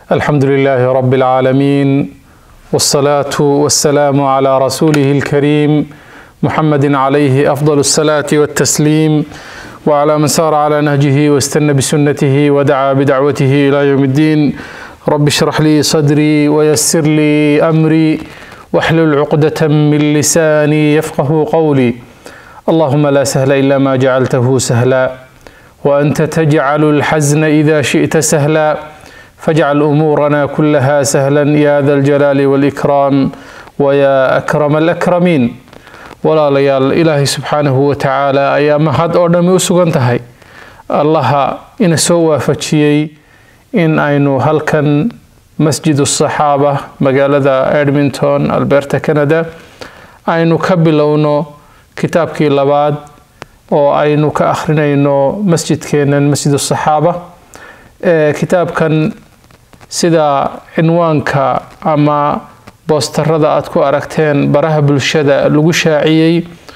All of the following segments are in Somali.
الحمد لله رب العالمين والصلاة والسلام على رسوله الكريم محمد عليه أفضل الصلاة والتسليم وعلى من سار على نهجه واستنى بسنته ودعا بدعوته إلى يوم الدين رب اشرح لي صدري ويسر لي أمري واحلل عقدة من لساني يفقه قولي اللهم لا سهل إلا ما جعلته سهلا وأنت تجعل الحزن إذا شئت سهلا فاجعل أمورنا كلها سهلا يا ذا الجلال والإكرام ويا أكرم الأكرمين walaalayaal ilaahay subxaanahu watacaala ayaa mahad oo dhammi u sugan tahay allaha ina soo waafajiyey in aynu halkan masjid saxaaba magaalada edmonton alberta canada aynu ka bilowno kitaabkii labaad oo aynu ka akhrinayno masjidkeenan masjid saxaaba kitaabkan sida cinwaanka ama boostarada aad ku aragteen baraha bulshada lagu shaaciyey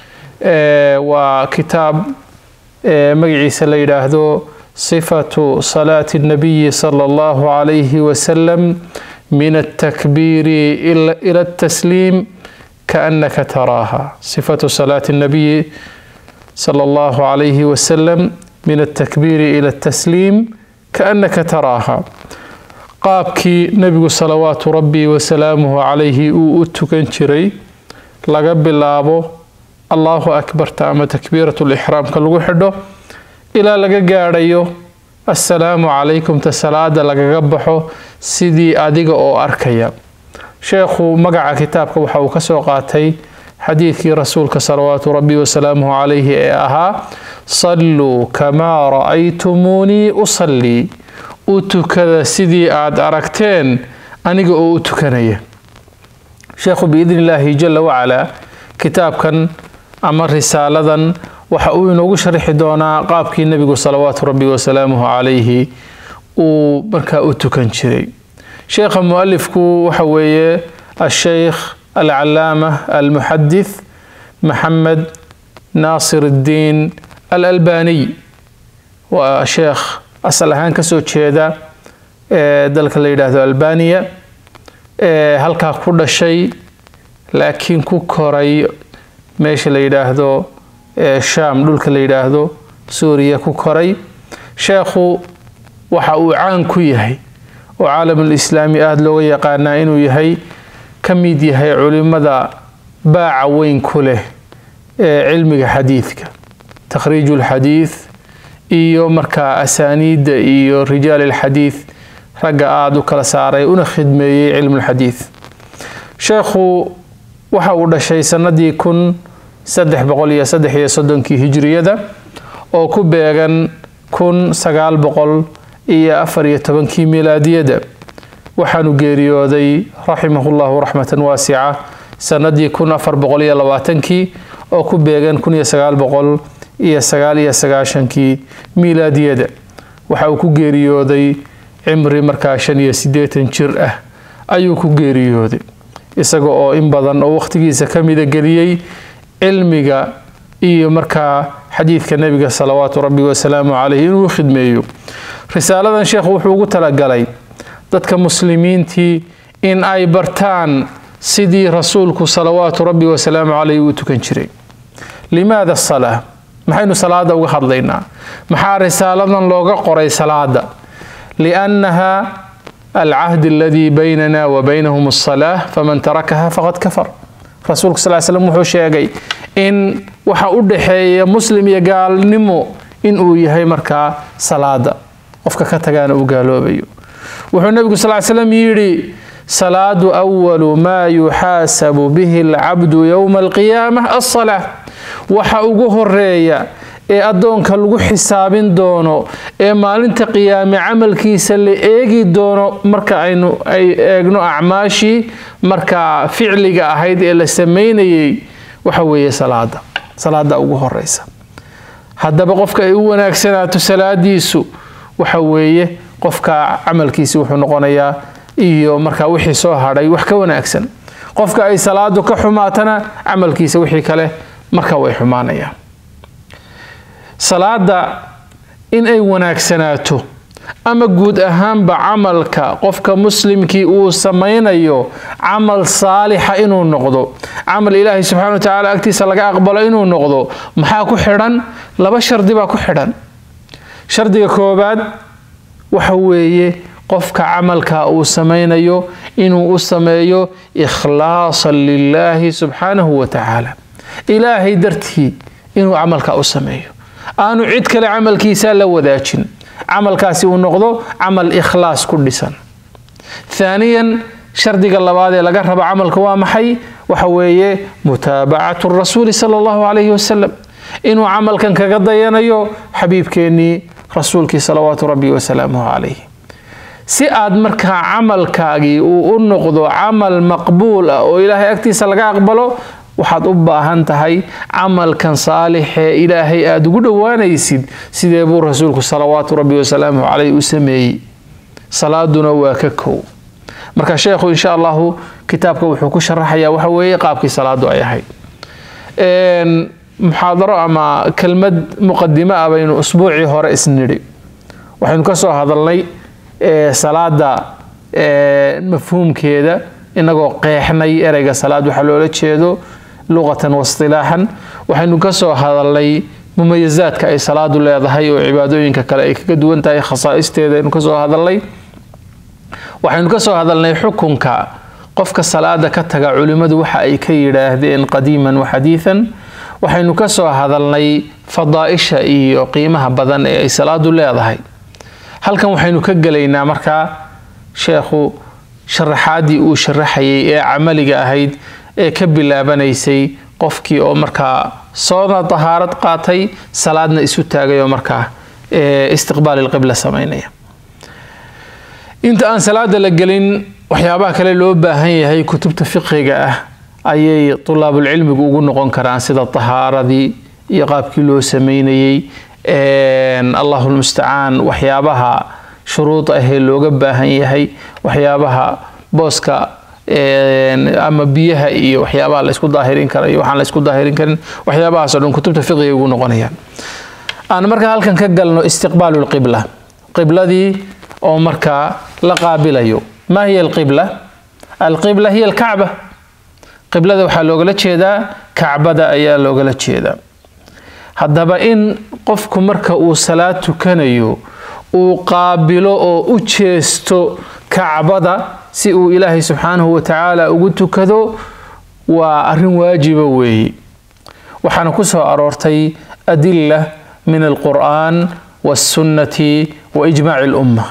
waa kitaab magaciisa la yidhaahdo sifatu salaati الnabiyi salى اllahu عalayhi wasalam min الtakbiiri ila الtasliim kaأnaka taraaha sifatu salaati الnabiyi salى اllahu عalayhi wasalam min الtakbiiri ila الtasliim kaأnaka taraaha qaabkii nebigu salawaatu rabbi wasalaamuhu calayhi uu u tukan jiray laga bilaabo allahu akbarta ama takbiiratu lixraamka lagu xidho ilaa laga gaadhayo assalaamu calaykumta salaada lagaga baxo sidii adiga oo arkaya sheekhu magaca kitaabka waxa uu ka soo qaatay xadiidkii rasuulka salawaatu rabbi wasalaamuhu calayhi ee ahaa salluu kamaa ra'aytumuunii usallii u tukada sidii aada aragteen aniga oo u tukanaya sheekhu biidni illaahi jala wacalaa kitaabkan ama risaaladan waxa uu inoogu sharxi doonaa qaabkii nebigu salawaatu rabbi wasalaamuhu calayhi uu markaa u tukan jiray sheekha mualifku waxa weeye asheykh alcalaama almuxadith maxamed naasir iddiin alalbaniy waa sheekh asal ahaan kasoo jeeda dalka la yidhaahdo albaniya halkaa ku dhashay laakiin ku koray meesha la yidhaahdo sham dhulka la yidhaahdo suuriya ku koray sheekhu waxa uu caan ku yahay oo caalamul islaami aada looga yaqaanaa inuu yahay ka mid yahay culimada baaca weyn ku leh ee cilmiga xadiidka takhriiju lxadiid iyo markaa asaaniidda iyo rijaal alxadiid ragga aada u kala saaray una khidmeeyey cilmulxadiid sheekhu waxa uu dhashay sanadii kun saddex boqol iyo saddex iyo soddonkii hijiriyada oo ku beegan kun sagaal boqol iyo afar iyo tobankii milaadiyada waxaanu geeriyooday raximahullahu raxmatan waasica sanadii kun afar boqol iyo labaatankii oo ku beegan kun iyo sagaal boqol iyo sagaal iyo sagaashankii miilaadiyada waxa uu ku geeriyooday cimri markaa shan iyo siddeetan jir ah ayuu ku geeriyooday isaga oo in badan oo wakhtigiisa ka mida geliyey cilmiga iyo markaa xadiidka nebiga salawaatu rabbi wasalaamu caleyh inuu khidmeeyo risaaladan sheekhu wuxuu ugu talagalay dadka muslimiintii in ay bartaan sidii rasuulku salawaatu rabbi wasalaamu caleyh uu tukan jiray limaada salaa maxaynu salaada uga hadlaynaa maxaa risaaladan looga qoray salaada liannaha alcahd aladii baynana wa baynahum asalaa faman tarakaha faqad kafar rasuulku sal slam wuxuu sheegay in waxa u dhaxeeya muslim iyo gaalnimo inuu yahay markaa salaada qofka ka tagaana uu gaaloobayo wuxuu nebigu sal slam yidhi salaadu awalu maa yuxaasabu bihi alcabdu yowma alqiyaama alsalaa waxa ugu horeeya ee addoonka lagu xisaabin doono ee maalinta qiyaame camalkiisa la eegi doono marka aynu ay eegno acmaashii markaa ficliga ahayd ee la sameynayay waxa weeye salaada salaada ugu horeysa haddaba qofka ay u wanaagsanaato salaadiisu waxa weeye qofka camalkiisi wuxuu noqonayaa iyo markaa wixii soo hadhay wax ka wanaagsan qofka ay salaadu ka xumaatana camalkiisa wixii kale marka way xumaanayaan salaada in ay wanaagsanaato ama guud ahaanba camalka qofka muslimkii uu samaynayo camal saalixa inuu noqdo camal ilaahay subxana wa tacaala agtiisa laga aqbalo inuu noqdo maxaa ku xidhan laba shardi baa ku xidhan shardiga koobaad waxa weeye qofka camalka uu samaynayo inuu u sameeyo ikhlaasan lilaahi subxaanahu wa tacaala ilaahay dartii inuu camalka u sameeyo aanu cid kale camalkiisa la wadaajin camalkaasi uu noqdo camal ikhlaas ku dhisan thaaniyan shardiga labaad ee laga rabo camalka waa maxay waxa weeye mutaabacatu rasuuli sala allahu calayhi wasalam inuu camalkan kaga dayanayo xabiibkeennii rasuulkii salawaatu rabbi wasalaamuhu calayh si aad markaa camalkaagii uu u noqdo camal maqbuul ah oo ilaahay agtiisa laga aqbalo waxaad u baahan tahay camalkan saalixee ilaahay aada ugu dhowaanaysid sidee buu rasuulku salawaatu rabbi wasalaamuhu caleyh u sameeyey salaaduna waa ka kow marka sheekhu insha allahu kitaabka wuxuu ku sharaxayaa waxa weeye qaabkii salaadu ay ahayd muxaadaro ama kelmad muqadimo ah baynu usbuucii hore isnidhi waxaynu ka soo hadalnay salaada mafhuumkeeda inagoo qeexnay ereyga salaad waxaa loola jeedo luqatan waistilaaxan waxaynu ka soo hadalnay mumayazaadka ay salaadu leedahay oo cibaadooyinka kale ay kaga duwan tahay khasaa'isteeda aynu kasoo hadalnay waxaynu ka soo hadalnay xukunka qofka salaada ka taga culimmadu waxa ay ka yidhaahdeen qadiiman wa xadiidan waxaynu ka soo hadalnay fadaa'isha iyo qiimaha badan ee ay salaadu leedahay halkan waxaynu ka gelaynaa markaa sheekhu sharaxaadii uu sharaxayay ee camaliga ahayd ee ka bilaabanaysay qofkii oo markaa soona tahaarad qaatay salaadna isu taagay oo markaa istiqbaal ilqibla samaynaya inta aan salaada la gelin waxyaabaha kale loo baahan yahay kutubta fiqiga ah ayay tulaabulcilmigu ugu noqon karaan sida tahaaradii iyo qaabkii loo sameynayey allahu lmustacaan waxyaabaha shuruud ahee looga baahan yahay waxyaabaha booska ama biyaha iyo waxyaabaha laysku daahirin kara iyo waxaan laysku daahirin karin waxyaabahaas o dhan kutubta fiqiga ugu noqonayaan aan markaa halkan ka galno istiqbaalu lqibla qibladii oo markaa la qaabilayo ma hiya alqibla alqibla hiya alkacba qiblada waxaa loogala jeedaa kacbada ayaa loogala jeedaa haddaba in qofku marka uu salaad tukanayo uu qaabilo oo u jeesto kacbada si uu ilaahay subxaanahu wa tacaala ugu tukado waa arrin waajiba weeye waxaana ku soo aroortay adila min alqur'aan waasunnati wa ijmaaci alumma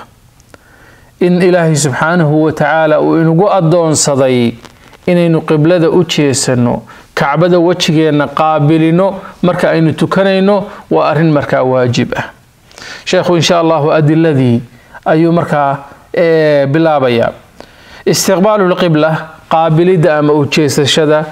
in ilaahay subxaanahu wa tacaala uu inagu addoonsaday inaynu qiblada u jeesanno kacbada wejigeenna qaabilino marka aynu tukanayno waa arrin markaa waajib ah sheekhu insha allahu adiladii ayuu markaa bilaabayaa istiqbaalu lqibla qaabilidda ama u jeesashada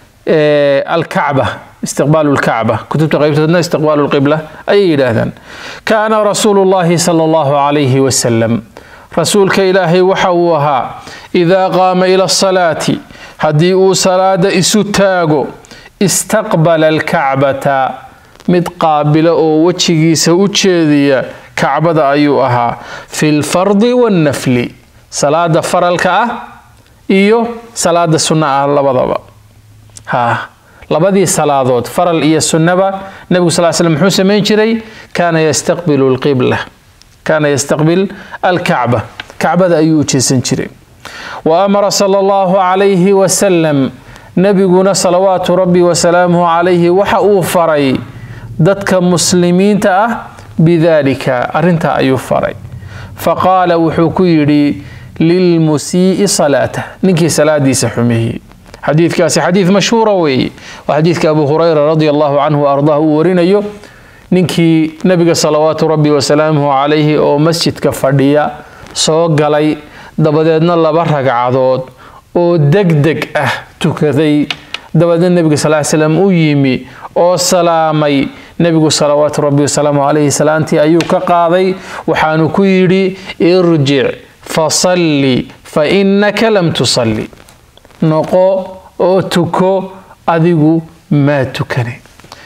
alkacba istiqbaalu lkacba kutubta qaybtoodna istiqbaalu lqibla ayay yidhaahdaan kaana rasuulu llahi sala allahu calayhi wasalam rasuulka ilaahay waxa uu ahaa idaa qaama ila asalaati haddii uu salaada isu taago istaqbala alkacbata mid qaabila oo wejigiisa u jeediya kacbada ayuu ahaa fi lfardi wannafli salaada faralka ah iyo salaada sunna ah labadaba ha labadii salaadood faral iyo sunnaba nebigu sal slam muxuu samayn jiray kaana yastaqbilu lqibla kaana yastaqbil alkacba kacbada ayuu u jeesan jiray wa amara sala allahu calayhi wasalam nebiguna salawaatu rabbi wasalaamuhu calayhi waxa uu faray dadka muslimiinta ah bidaalika arrintaa ayuu faray faqaala wuxuu ku yidhi lilmusii'i salaatah ninkii salaadiisa xumeeyey xadiidkaasi xadiid mashhuura weeye waa xadiidka abu hurayra radi allahu canhu ardah uu warinayo ninkii nebiga salawaatu rabbi wasalaamuhu calayhi oo masjidka fadhiya soo galay dabadeedna laba ragcadood oo degdeg ah tukaday dabadeedna nebiga sal slam u yimi oo salaamay nebigu salawaatu rabbi wasalaamu calayhi salaantii ayuu ka qaaday waxaanu ku yidhi irjic fasalli fa innaka lam tusalli noqo oo tuko adigu maa tukane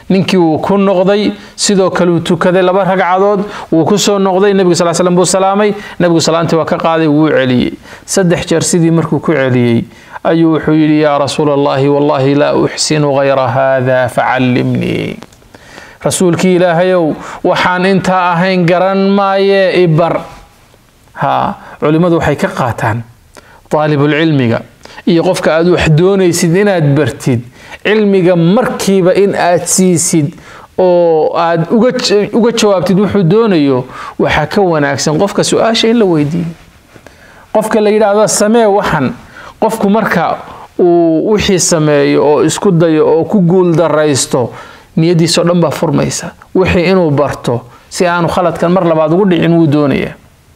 ninkii wuu ku noqday sidoo kale uu tukaday laba ragcadood wuu ku soo noqday nebigu sal slam buu salaamay nebigu salaantii waa ka qaaday wuu celiyey saddex jeer sidii markuu ku celiyey ayuu wuxuu yidhi yaa rasuula allahi wallahi laa uxsinu hayra hada facallimnii rasuulkii ilaahayow waxaan intaa ahayn garan maaye ibar ha culimmadu waxay ka qaataan daalibulcilmiga iyo qofka aad wax doonaysid inaad bartid cilmiga markiiba in aad siisid oo aad uga jawaabtid wuxuu doonayo waxaa ka wanaagsan qofka su-aasha in la weydiiyo qofka la yidhaahdo samee waxan qofku marka uu wixii sameeyo oo isku dayo oo ku guuldaraysto niyadiisao dhan baa furmaysa wixii inuu barto si aanu khaladkan mar labaad ugu dhicin wuu doonaya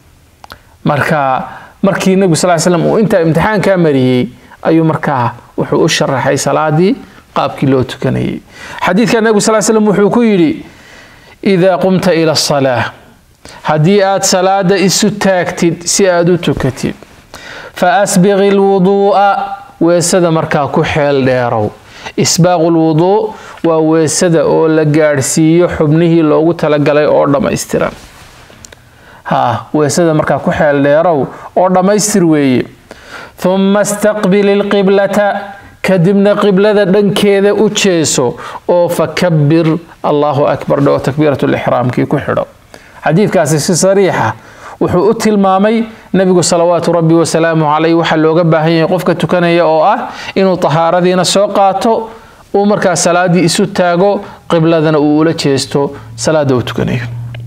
marka markii nebigu sal slam uu intaa imtixaankaa mariyey ayuu markaa wuxuu u sharaxay salaadii qaabkii loo tukanayay xadiidka nebigu sal slam wuxuu ku yidhi idaa qumta ila asalaa haddii aad salaada isu taagtid si aad u tukatid fa asbiqi lwuduu'a weesada markaa ku xeel dheerow isbaaqu lwuduu waa weesada oo la gaadhsiiyo xubnihii loogu talagalay oo dhammaystiran ha weesada markaa ku xeel dheerow oo dhammaystir weeye humma istaqbil ilqiblata kadibna qiblada dhankeeda u jeeso oo fakabir allahu akbar dhoo takbiirat lixraamkii ku xidho xadiidkaasi si sariixa wuxuu u tilmaamay nebigu salawaatu rabbi wasalaamu caleyh waxaa looga baahan yahay qofka tukanaya oo ah inuu tahaaradiina soo qaato uu markaa salaadii isu taago qibladana uu ula jeesto salaada uu tukanayo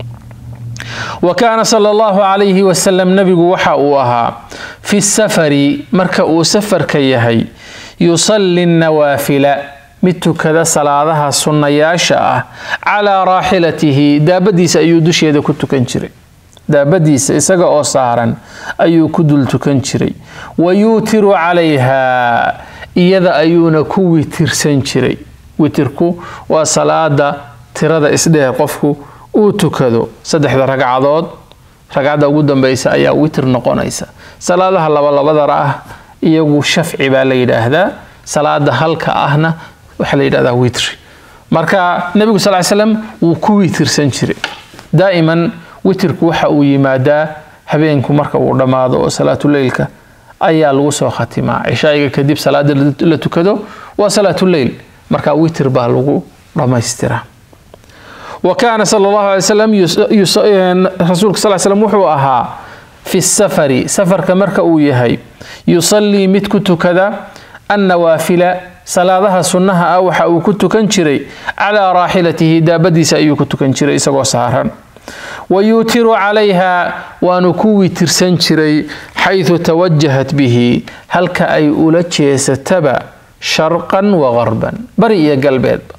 wa kaana sala allahu calayhi wasalam nebigu waxa uu ahaa fi safari marka uu safarka yahay yusalli nawaafila mid tukada salaadaha sunnayaasha ah calaa raaxilatihi daabadiisa ayuu dusheeda ku tukan jiray daabadiisa isaga oo saaran ayuu ku dul tukan jiray wa yuutiru calayha iyada ayuuna ku witirsan jiray witirku waa salaada tirada isdheer qofku uu tukado saddexda ragcadood ragcadda ugu dambeysa ayaa witir noqonaysa salaadaha labalabadara ah iyagu shafci baa la yidhaahdaa salaada halka ahna waxaa la yidhahdaa witri marka nebigu sal slam wuu ku witirsan jiray daa'iman witirku waxa uu yimaadaa habeenku marka uu dhammaado oo salaatuleylka ayaa lagu soo khatimaa cishaa'iga kadib salaada la tukado waa salaatuleyl marka witir baa lagu dhammaystiraa wa kaana sal allahu alay slam rasuulka sal slam wuxuu ahaa fi safari safarka marka uu yahay yusallii mid ku tukada annawaafila salaadaha sunnaha ah waxa uu ku tukan jiray calaa raaxilatihi daabadiisa ayuu ku tukan jiray isagoo saaran wa yuutiru calayha waanu ku witirsan jiray xaydu tawajahat bihi halka ay ula jeesataba sharqan wa qarban bari iyo galbeedba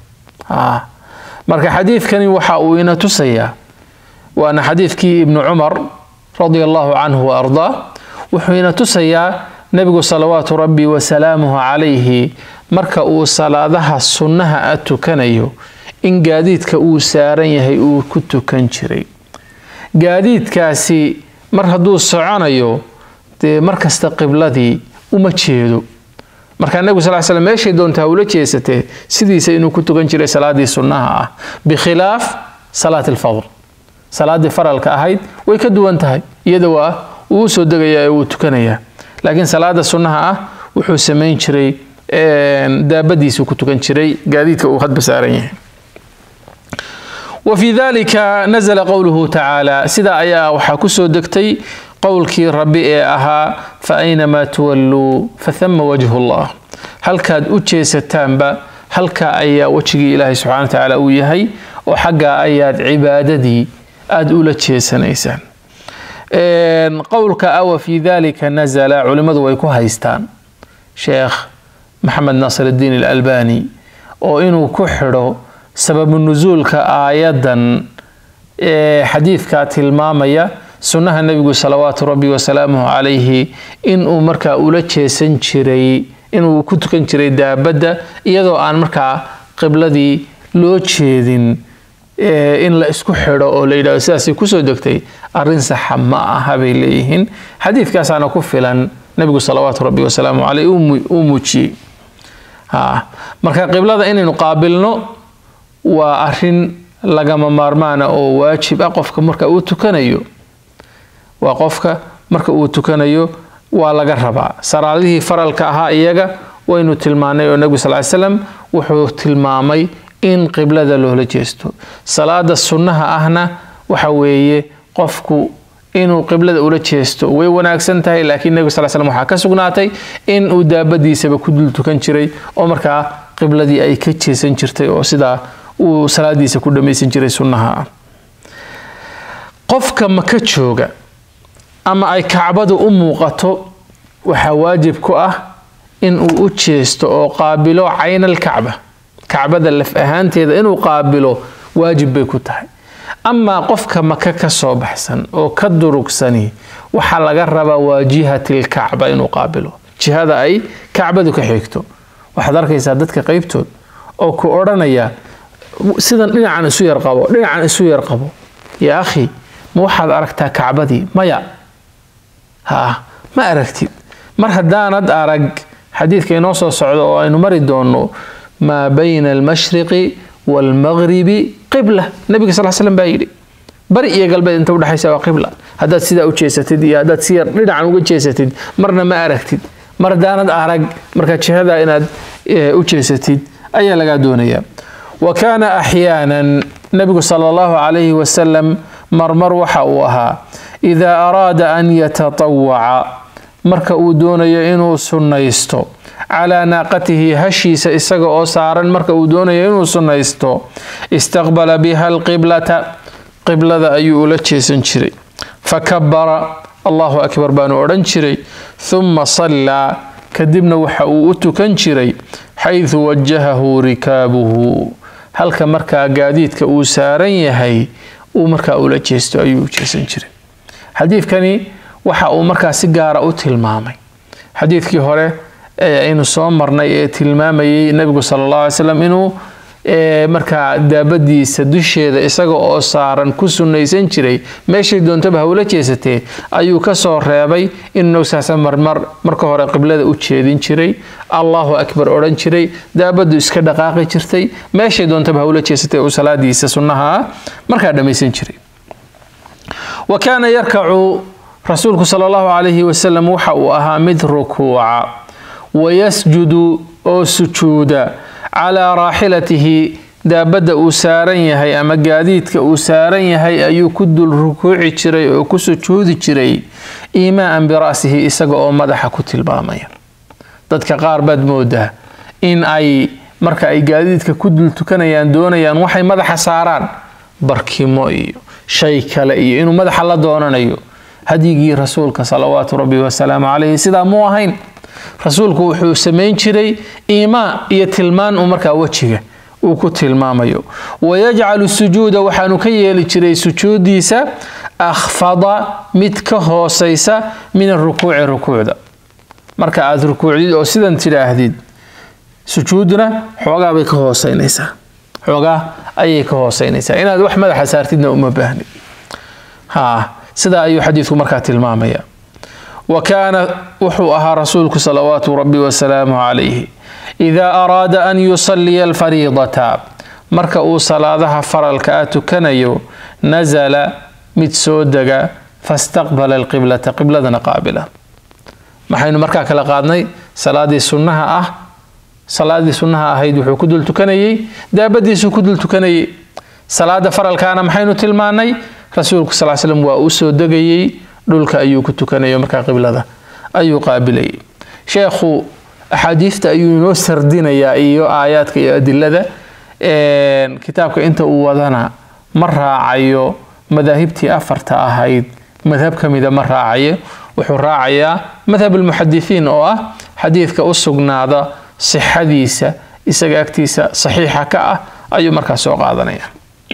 marka xadiidkani waxa uu ina tusayaa waana xadiidkii ibnu cumar radia allahu canhu wa ardaa wuxuu ina tusayaa nebigu salawaatu rabbi wasalaamuhu calayhi marka uu salaadaha sunnaha a tukanayo in gaadiidka uu saaran yahay uu ku tukan jiray gaadiidkaasi mar hadduu soconayo dee markasta qibladii uma jeedo markaa nebigu sal slam meeshay doontaa ula jeesatee sidiisa inuu ku tukan jiray salaadii sunnaha ah bikhilaaf salaat alfadl salaadii faralka ahayd way ka duwan tahay iyada waa uu u soo degayaa ee uu tukanayaa laakiin salaada sunnaha ah wuxuu samayn jiray daabadiisuu ku tukan jiray gaadiidka uu hadba saaran yahay wa fii dalika nazla qowluhu tacaala sidaa ayaa waxaa kusoo degtay qowlkii rabbi ee ahaa fa aynamaa tuwalluu fathama wajhu llah halkaad u jeesataanba halkaa ayaa wejigii ilaahay subxana wa tacaala uu yahay oo xaggaa ayaad cibaadadii aada ula jeesanaysaan qowlka awa fii dalika nazala culimmadu way ku haystaan sheekh maxamed naasir iddiin alalbani oo inuu ku xidho sababu nusuulka aayadan ee xadiidkaa tilmaamaya sunnaha nebigu salawaatu rabbi wasalaamuhu calayhi inuu markaa ula jeesan jiray inuu ku tukan jiray daabadda iyadoo aan markaa qibladii loo jeedin in la isku xidho oo la yidhahdo sidaasay kusoo degtay arrin saxa ma aha bay leeyihiin xadiidkaasaana ku filan nebigu salawaatu rabbi wasalaamu caleyh uu muujiyey marka qiblada inaynu qaabilno waa arin lagama maarmaana oo waajib ah qofka marka uu tukanayo waa qofka marka uu tukanayo waa laga rabaa salaadihii faralka ahaa iyaga waynu tilmaanay oo nebigu sal ly slam wuxuu tilmaamay in qiblada loola jeesto salaada sunnaha ahna waxa weeye qofku inuu qiblada ula jeesto way wanaagsan tahay laakiin nebigu sal slam waxaa ka sugnaatay in uu daabadiisaba ku dul tukan jiray oo markaa qibladii ay ka jeesan jirtay oo sidaa uu salaadiisa ku dhammaysan jiray sunnaha ah qofka maka jooga ama ay kacbadu u muuqato waxaa waajib ku ah in uu u jeesto oo qaabilo caynal kacba kacbada laf ahaanteeda inuu qaabilo waajib bay ku tahay amaa qofka maka ka soo baxsan oo ka durugsani waxaa laga rabaa waa jihatilkacba inuu qaabilo jihada ay kacbadu ka xigto waxaad arkaysaa dadka qeybtood oo ku odhanaya sidan dhinacan isu yar qabo dhinacan isu yar qabo yaa akhi ma waxaad aragtaa kacbadii maya ha ma aragtid mar haddaanad arag xadiidka inoo soo socdo oo aynu mari doonno maa bayna almashriqi waalmaqribi qibla nabiga sal slam baa yidhi bari iyo galbeed inta udhexaysa waa qibla haddaad sidaa u jeesatid iyo haddaad si yar dhinacan uga jeesatid marna ma aragtid mar haddaanad arag marka jihada inaad u jeesatid ayaa lagaa doonayaa wa kaana axyaanan nabigu sala allahu calayhi wasalam marmar waxa uu ahaa idaa araada an yatatawaca marka uu doonayo inuu sunnaysto calaa naaqatihi hashiisa isaga oo saaran marka uu doonayo inuu sunnaysto istaqbala biha alqiblata qiblada ayuu ula jeesan jiray fakabara allahu akbar baanu odhan jiray huma sallaa kadibna waxa uu u tukan jiray xaydu wajahahu rikaabuhu halka markaa gaadiidka uu saaran yahay uu markaa ula jeesto ayuu u jeesan jiray xadiidkani waxa uu markaa si gaara u tilmaamay xadiidkii hore aynu soo marnay ee tilmaamayay nebigu sala allah alay slam inuu markaa daabadiisa dusheeda isaga oo saaran ku sunnaysan jiray meeshay doontaba hawla jeesatee ayuu kasoo reebay inuu saasa marmar marka hore qiblada u jeedin jiray allahu akbar odhan jiray daabadu iska dhaqaaqi jirtay meeshay doontaba hawla jeesatee uu salaadiisa sunnaha ah markaa dhammaysan jiray wa kaana yarkacu rasuulku sala allahu calayhi wasalam waxa uu ahaa mid rukuuca wayasjudu oo sujuuda calaa raaxilatihi daabadda uu saaran yahay ama gaadiidka uu saaran yahay ayuu ku dul rukuuci jiray oo ku sujuudi jiray iimaaan bira'sihi isaga oo madaxa ku tilmaamaya dadka qaar baad moodaa in ay marka ay gaadiidka ku dul tukanayaan doonayaan waxay madaxa saaraan barkimo iyo shay kale iyo inuu madaxa la doonanayo hadyigii rasuulka salawaatu rabbi wasalaamu calayhi sidaa muu ahayn rasuulku wuxuu samayn jiray iimaa iyo tilmaan uu markaa wejiga uu ku tilmaamayo wayajcalu sujuuda waxaanu ka yeeli jiray sujuudiisa akhfada mid ka hoosaysa min arukuuci rukuucda marka aad rukuucdid oo sidan tidhaahdid sujuuduna xoogaa bay ka hooseynaysaa xoogaa ayay ka hooseynaysaa inaad wax madaxa saartidna uma baahnid ha sidaa ayuu xadiidku markaa tilmaamaya wa kaana wuxuu ahaa rasuulku salawaatu rabbi wasalaamu calayhi idaa araada an yusalliya alfariidata marka uu salaadaha faralka ah tukanayo nasala mid soo dega fastaqbala alqiblata qibladana qaabila maxaynu markaa kala qaadnay salaadii sunnaha ah salaadii sunnaha ahayd wuxuu ku dul tukanayey daabadiisuu ku dul tukanayey salaada faralkaana maxaynu tilmaanay rasuulku sal slam waa u soo degayey dhulka ayuu ku tukanayo markaa qiblada ayuu qaabilayay sheekhu axaadiista ayuu inoo sardinayaa iyo aayaadka iyo adilada kitaabka inta uu wadana ma raacayo madaahibtii afarta ahayd madhab ka mida ma raacayo wuxuu raacayaa madhab almuxadisiin oo ah xadiidka u sugnaada sixadiisa isaga agtiisa saxiixa ka ah ayuu markaa soo qaadanaya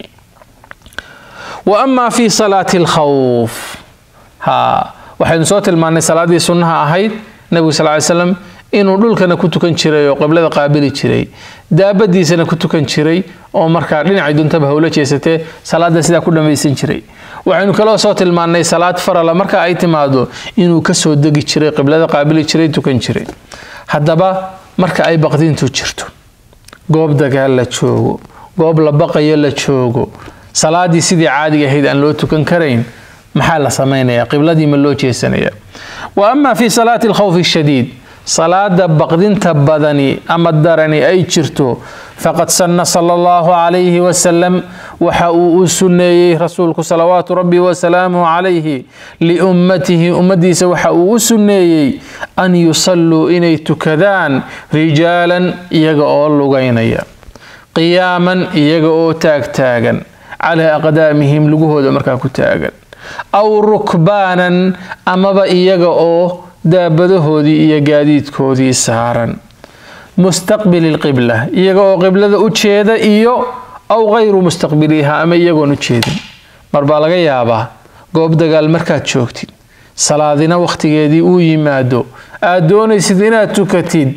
wa amaa fi salaati alkhawf ha waxaynu soo tilmaannay salaadii sunnaha ahayd nebigu sal ly slam inuu dhulkana ku tukan jiray oo qiblada qaabili jiray daabadiisana ku tukan jiray oo markaa dhinacay duntaba howla jeesatee salaada sidaa ku dhammaysan jiray waxaynu kaloo soo tilmaannay salaad farala marka ay timaado inuu kasoo degi jiray qiblada qaabili jiray tukan jiray haddaba marka ay baqdintu jirto goob dagaal la joogo goob la baqayo la joogo salaadii sidii caadiga ahayd aan loo tukan karayn maxaa la samaynayaa qibladii ma loo jeesanaya wa ama fi salaati alkhawfi shadiid salaada baqdinta badani ama darani ay jirto faqad sanna sala allahu calayhi wasalam waxa uu u sunneeyey rasuulku salawaatu rabbi wasalaamuhu calayhi liummatihi ummadiisa waxa uu u sunneeyey an yusalluu inay tukadaan rijaalan iyaga oo lugaynaya qiyaaman iyaga oo taagtaagan calaa aqdaamihim lugahooda markaa ku taagan aw rukbaanan amaba iyaga oo daabadahoodii iyo gaadiidkoodii saaran mustaqbili lqibla iyaga oo qiblada u jeeda iyo aw kayru mustaqbiliha ama iyagoon u jeedin mar baa laga yaabaa goob dagaal markaad joogtid salaadina wakhtigeedii uu yimaado aad doonaysid inaad tukatid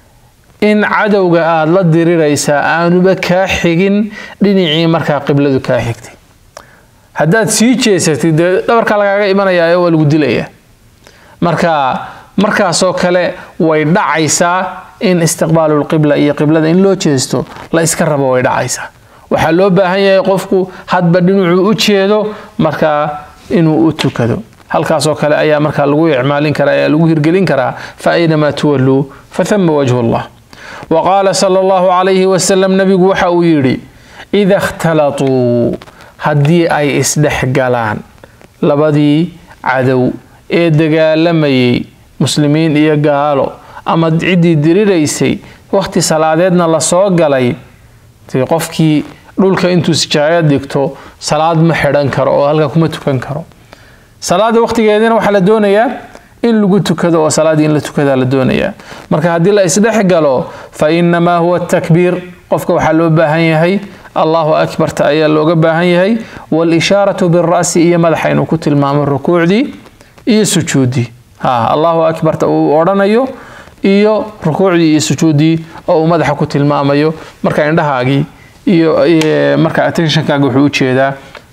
in cadowga aada la diriraysaa aanuba kaa xigin dhinacii markaa qibladu kaa xigtay haddaad sii jeesatid dee dhabarkaa lagaaga imanaya waa lagu dilaya marka markaasoo kale way dhacaysaa in istiqbaalulqibla iyo qiblada in loo jeesto la iska rabo way dhacaysaa waxaa loo baahan yahay qofku hadba dhinacuu u jeedo markaa inuu u tukado halkaasoo kale ayaa markaa lagu icmaalin karaa ayaa lagu hirgelin karaa fa aynamaa tuwalluu fathama wajhu allah wa qaala sala allahu calayhi wasalam nabigu waxa uu yidhi ida ikhtalatuu haddii ay isdhex galaan labadii cadow ee dagaalamayay muslimiin iyo gaalo ama ciddii diriraysay wakhti salaadeedna lasoo galay dee qofkii dhulka intuu sijaayad dhigto salaad ma xidhan karo oo halka kuma tukan karo salaada wakhtigeedina waxaa la doonayaa in lagu tukado oo salaaddii in la tukadaa la doonayaa marka haddii la isdhex galo fa inamaa huwa takbiir qofka waxaa loo baahan yahay allahu akbarta ayaa looga baahan yahay walishaaratu bira'si iyo madaxa inuu ku tilmaamo rukuucdii iyo sujuuddii ha allahu akbarta uu odhanayo iyo rukuucdii iyo sujuuddii oo uu madaxa ku tilmaamayo marka indhahaagii iyo marka attentionkaaga wuxuu u jeedaa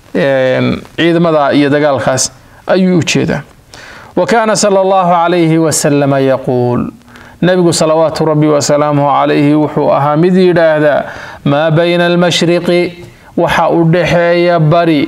ciidamada iyo dagaalkaas ayuu u jeedaa wa kaana sala allahu calayhi wasalama yaquul nabigu salawaatu rabbi wasalaamuhu calayhi wuxuu ahaa mid yidhaahdaa maa bayna almashriqi waxa u dhaxeeya bari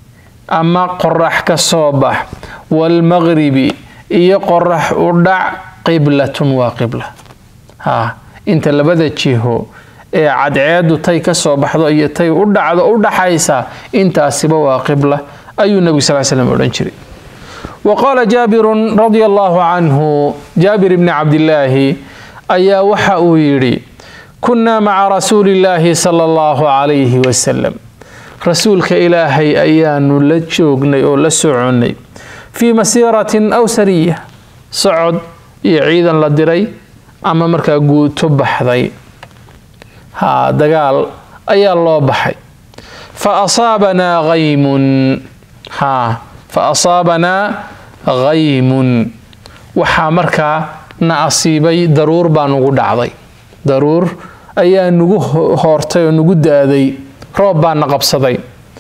ama qorax ka soo bax waalmaqribi iyo qorax u dhac qiblatun waa qibla ha inta labada jiho ee cadceedu tay ka soo baxdo iyo tay u dhacdo u dhaxaysa intaasiba waa qibla ayuu nebigu sal slam odhan jiray wa qaala jaabirun radia allahu canhu jaabir bni cabdillaahi ayaa waxa uu yidhi kunnaa maca rasuuli illaahi sala allahu calayhi wasalam rasuulka ilaahay ayaanu la joognay oo la soconnay fii masiiratin aw sariya socod iyo ciidan la diray ama markaa guuto baxday haa dagaal ayaa loo baxay fa asaabanaa haymun haa fa asaabanaa haymun waxaa markaa na asiibay daruur baa nugu dhacday daruur ayaa nugu hoortay oo nugu da-day roob baa na qabsaday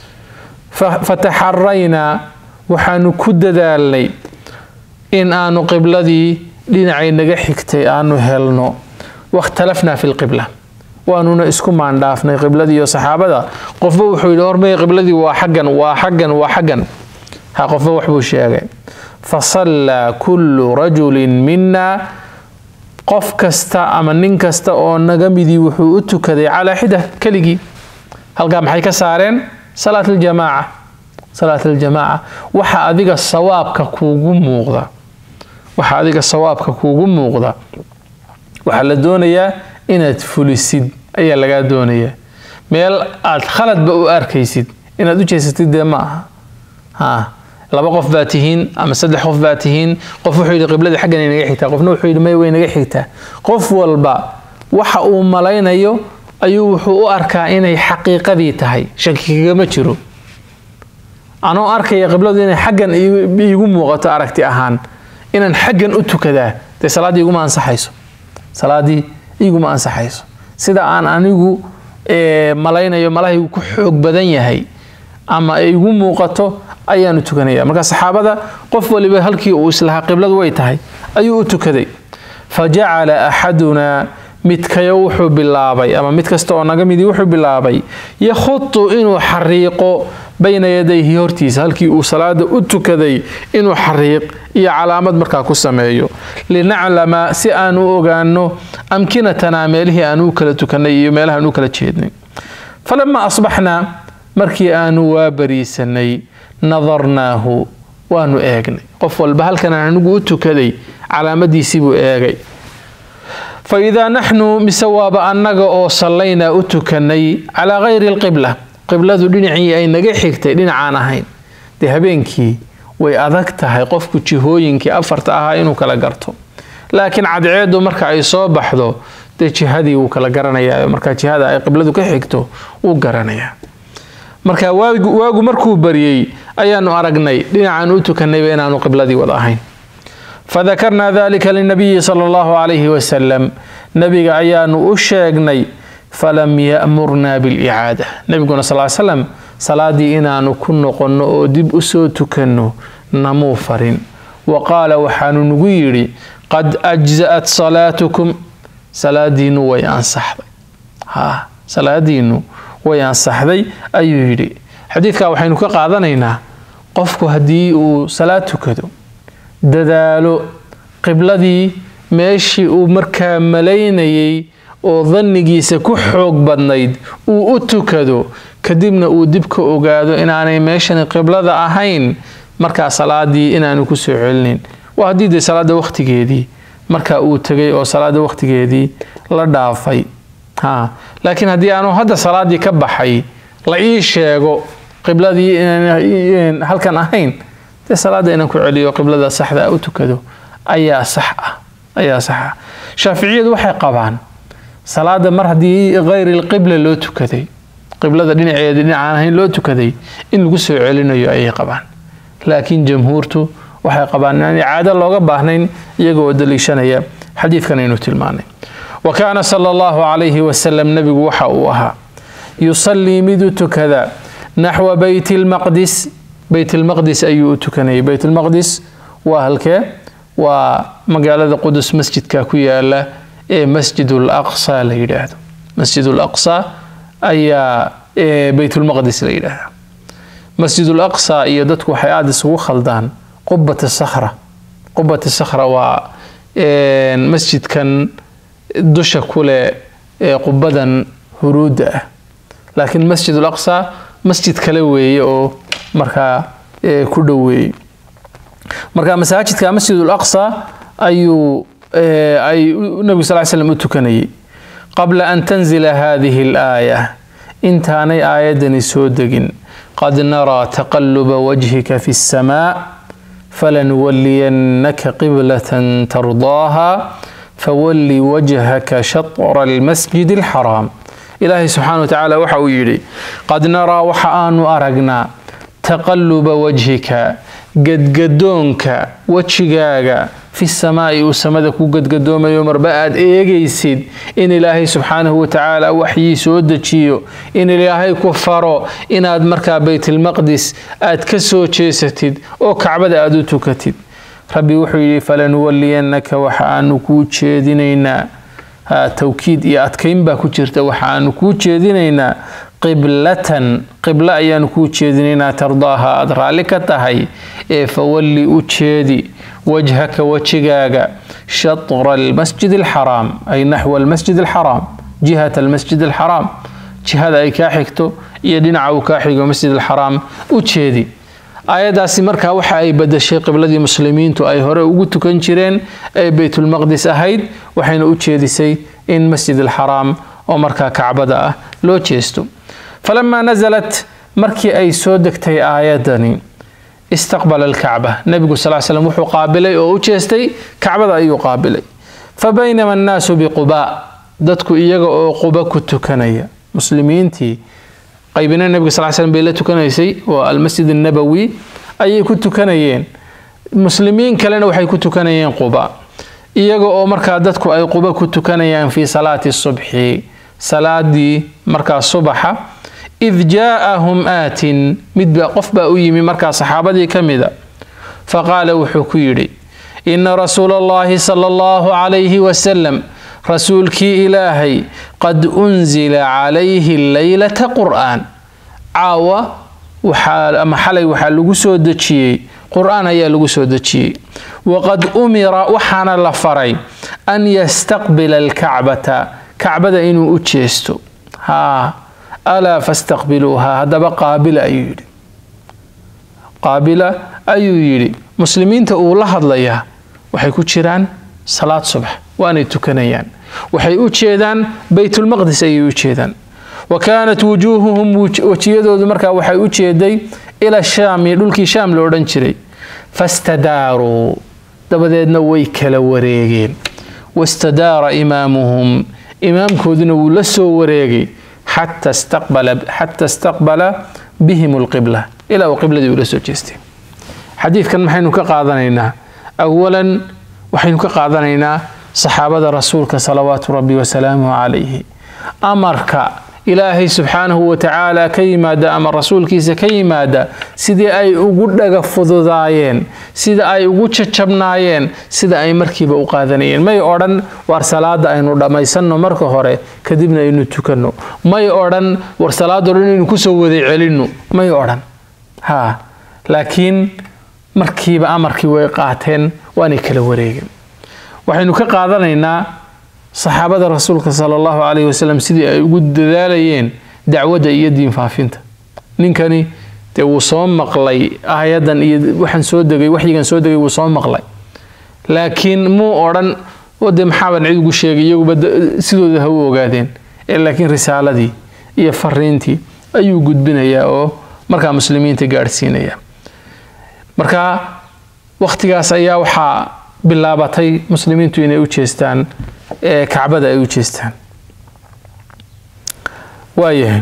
fataxaraynaa waxaanu ku dadaalnay in aanu qibladii dhinacay naga xigtay aanu helno wakhtalafnaa fi lqibla waanuna isku maandhaafnay qibladii iyo saxaabada qofba wuxuu yidhi hormay qibladii waa xaggan waa xaggan waa xaggan ha qofba waxbuu sheegay fasallaa kullu rajulin minna qof kasta ama nin kasta oo naga midii wuxuu u tukaday calaa xida keligii halkaa maxay ka saareen salaat aljamaaca salaat aljamaaca waxa adiga sawaabka kuugu muuqda waxa adiga sawaabka kuugu muuqda waxaa la doonayaa inaad fulisid ayaa lagaa doonayaa meel aad khaladba u arkaysid inaad u jeesatid dee ma aha ha laba qof baa tihiin ama saddex qof baa tihiin qof wuxuu yidhi qibladii xaggan ay naga xigtaa qofna wuxuu yidhi may way naga xigtaa qof walba waxa uu malaynayo ayuu wuxuu u arkaa inay xaqiiqadii tahay shaki kagama jiro anoo arkaya qibladu inay xaggan iigu muuqato aragti ahaan inaan xaggan u tukadaa dee salaaddii iguma ansaxayso salaaddii iguma ansaxayso sida aan anigu malaynayo malahaygu ku xoog badan yahay ama ay igu muuqato ayaanu tukanaya marka saxaabada qof waliba halkii uu islahaa qibladu way tahay ayuu u tukaday fa jacala axadunaa midkayo wuxuu bilaabay ama mid kasta oo naga midii wuxuu bilaabay yakhutu inuu xariiqo bayna yadayhi hortiisa halkii uu salaada u tukaday inuu xariiq iyo calaamad markaa ku sameeyo linaclama si aan u ogaano amkinatanaa meelihii aan u kala tukanay iyo meelaha aan u kala jeednay falamaa asbaxnaa markii aanu waa bariisanay nadarnaahu waanu eegnay qof walba halkan anigu u tukaday calaamadiisii buu eegay fa idaa naxnu mise waaba annaga oo sallaynaa u tukanay calaa kayri alqibla qibladu dhinacii ay naga xigtay dhinacaan ahayn dee habeenkii way adag tahay qofku jihooyinkii afarta ahaa inuu kala garto laakiin cadceedu marka ay soo baxdo dee jihadii wuu kala garanayaa marka jihada ay qibladu ka xigto wuu garanayaa marka waagu markuu baryey ayaanu aragnay dhinacaan u tukanayba inaanu qibladii wada ahayn fadakarnaa dalika linabiyi sala allahu calayhi wasalam nabiga ayaanu u sheegnay falam ya'murnaa bilicaada nabiguna sal slam salaadii inaanu ku noqonno oo dib usoo tukanno namuu farin wa qaala waxaanu nagu yidhi qad ajza'at salaatukum salaadiinu way ansaxday ha salaadiinu way ansaxday ayuu yidhi xadiidkaa waxaynu ka qaadanaynaa qofku haddii uu salaad tukado dadaalo qibladii meeshii uu markaa malaynayay oo dannigiisa ku xoog badnayd uu u tukado kadibna uu dib ka ogaado inaanay meeshani qiblada ahayn markaa salaadii inaanu ku soo celinin waa haddii dee salaada wakhtigeedii marka uu tegay oo salaada wakhtigeedii la dhaafay ha laakiin haddii aanu hadda salaadii ka baxay la ii sheego qibladii inaan halkan ahayn dee salaada inaan ku celiyo qiblada saxda u tukado ayaa sax ah ayaa sax ah shaaficiyadu waxay qabaan salaada mar haddii kayri lqibla loo tukaday qiblada dhinaceeda dhinacaan ahayn loo tukaday in lagu soo celinayo ayay qabaan laakiin jamhuurtu waxay qabaan inaan icaado looga baahnayn iyagoo daliishanaya xadiidkan aynu tilmaanay wa kaana sala allahu calayhi wasalam nebigu waxa uu ahaa yusallii mid u tukada naxwa beyt lmaqdis beyt lmaqdis ayuu u tukanayay beyt lmaqdis waa halkee waa magaalada qudus masjidka ku yaala ee masjid laqsa la yidhaahdo masjid laqsa ayaa beytulmaqdis la yidhaahda masjid laqsa iyo dadku waxay aada isugu khaldaan qubat sakhra qubat sakhra waa masjidkan dusha kuleh ee qubadan huruudda ah laakiin masjid laqsa masjid kale weeye oo markaa ku dhoweeyey marka masaajidka masjid laqsa ayuu ay nabigu sal slam u tukanayay qabla an tanzila hadihi alaaya intaanay aayaddani soo degin qad naraa taqaluba wajhika fi اsamaa falanuwaliyannaka qiblatan tardaaha fawalli wajhaka shatra almasjid alxaraam ilaahay subxaana wa tacaala waxa uu yidhi qad naraa waxa aanu aragnaa taqaluba wajhika gadgadoonka wejigaaga fi samaa'i uu samada ku gadgadoomayo marba aad eegaysid in ilaahay subxaanahu watacaala waxyii soo dejiyo in ilaahay ku faro inaad markaa baytilmaqdis aad ka soo jeesatid oo kacbada aad u tukatid rabbi wuxuu yidhi falanuwaliyannaka waxa aanu kuu jeedinaynaa tawkiid iyo adkayn baa ku jirta waxa aanu kuu jeedinaynaa qiblatan qiblo ayaanu kuu jeedinaynaa tardaaha aada raalli ka tahay ee fawalli u jeedi wajhaka wejigaaga shatra almasjid alxaraam ay naxwa almasjid alxaraam jihat almasjid alxaraam jihada ay kaa xigto iyo dhinaca uu kaa xigo masjid alxaraam u jeedi aayaddaasi markaa waxa ay badashay qibladii muslimiintu ay hore ugu tukan jireen ee beytulmaqdis ahayd waxayna u jeedisay in masjid alxaraam oo markaa kacbada ah loo jeesto falamaa nasalat markii ay soo degtay aayadani istaqbala alkacba nebigu sal slam wuxuu qaabilay oo u jeestay kacbada ayuu qaabilay fa baynama annaasu biqubaa dadku iyaga oo quba ku tukanaya muslimiintii qaybina nebiga sal slam bay la tukanaysay oo almasjid annabowi ayay ku tukanayeen muslimiin kalena waxay ku tukanayeen quba iyaga oo markaa dadku ay quba ku tukanayaan fii salaati subxi salaadii markaa subaxa id jaaahum aatin midba qof baa u yimi markaa saxaabadii ka mida faqaala wuxuu ku yidhi ina rasuula allahi sala allahu calayhi wasalam rasuulkii ilaahay qad unsila calayhi leylata qur'aan caawa waxaa ama xalay waxaa lagu soo dejiyey qur-aan ayaa lagu soo dejiyey waqad umira waxaana la faray an yastaqbila alkacbata kacbada inuu u jeesto haa alaa fastaqbiluuhaa haddaba qaabila ayuu yidhi qaabila ayuu yidhi muslimiinta uu la hadlayaa waxay ku jiraan salaad subax waanay tukanayaan waxay u jeedaan baytulmaqdis ayay u jeedaan wa kaanat wujuuhuhum wejiyadoodu markaa waxay u jeeday ila shaami dhulkii shaam la odhan jiray fastadaaruu dabadeedna way kala wareegeen wastadaara imaamuhum imaamkooduna wuu la soo wareegay xata istaqbala bihim alqibla ilaa uu qibladii ula soo jeestay xadiidkan maxaynu ka qaadanaynaa awalan waxaynu ka qaadanaynaa saxaabada rasuulka salawaatu rabbi wasalaamuhu calayhi amarka ilaahay subxaanahu wa tacaala ka yimaada ama rasuulkiisa ka yimaada sidii ay ugu dhaga fududaayeen sida ay ugu jajabnaayeen sida ay markiiba u qaadanayeen may odhan war salaada aynu dhammaysanno marka hore kadibna aynu tukanno may odhan war salaado dhan aynu kusoo wada celinno may odhan ha laakiin markiiba amarkii way qaateen waanay kala wareegeen waxaynu ka qaadanaynaa saxaabada rasuulka sala allahu calayhi wasalam sidii ay ugu dadaalayeen dacwadda iyo diin faafinta ninkani dee wuu soo maqlay aayadan iyo waxaan soo degay waxyigan soo degay wuu soo maqlay laakiin muu odhan wade maxaaban cid ugu sheegay iyaguba sidooda ha u ogaadeen ee laakiin risaaladii iyo fariintii ayuu gudbinayaa oo markaa muslimiinta gaadhsiinaya marka wakhtigaas ayaa waxaa bilaabatay muslimiintu inay u jeestaan ee kacbada ay u jeestaan waayahay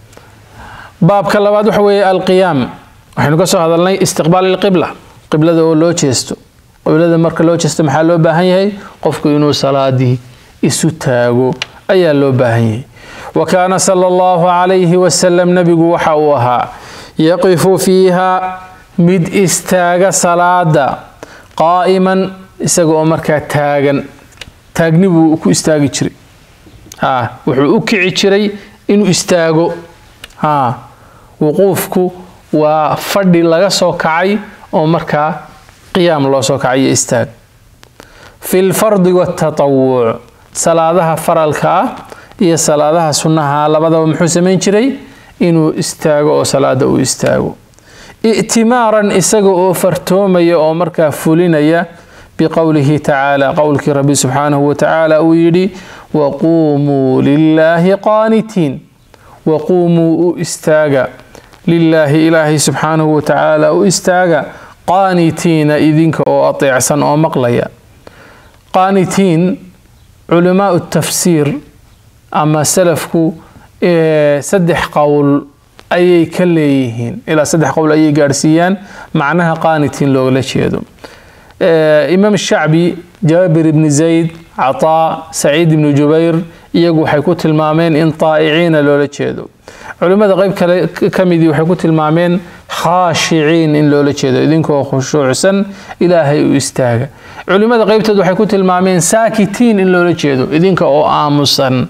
baabka labaad waxa weeye alqiyaam waxaynu ka soo hadalnay istiqbaal ilqibla qiblada oo loo jeesto qiblada marka loo jeesto maxaa loo baahan yahay qofku inuu salaadii isu taago ayaa loo baahan yahay wa kaana sala allahu calayhi wasalam nebigu waxa uu ahaa yaqifu fiiha mid istaaga salaada qaa'iman isaga oo markaa taagan taagni buu ku istaagi jiray ha wuxuu u kici jiray inuu istaago ha wuquufku waa fadhi laga soo kacay oo markaa qiyaam loo soo kacay iyo istaag fi lfardi waatatawuc salaadaha faralka ah iyo salaadaha sunnaha labadaba muxuu samayn jiray inuu istaago oo salaada uu istaago i'timaaran isaga oo fartoomaya oo markaa fulinaya biqowlihi tacaala qowlkii rabbi subxaanahu wa tacaala uu yidhi waquumuu lilaahi qaanitiin waquumuu u istaaga lilaahi ilaahay subxaanahu wa tacaala u istaaga qaanitiina idinka oo ateecsan oo maqlaya qaanitiin culamaau tafsiir ama salafku saddex qowl ayay ka leeyihiin ilaa saddex qowl ayay gaadhsiiyaan macnaha qaanitiin loogala jeedo imaam shacbi jaabir ibni zayd cataa saciid ibni jubayr iyagu waxay ku tilmaameen in taa'iciina loola jeedo culimmada qeyb kale ka midii waxay ku tilmaameen khaashiciin in loola jeedo idinkoo khushuucsan ilaahay u istaaga culimmada qeybteed waxay ku tilmaameen saakitiin in loola jeedo idinka oo aamusan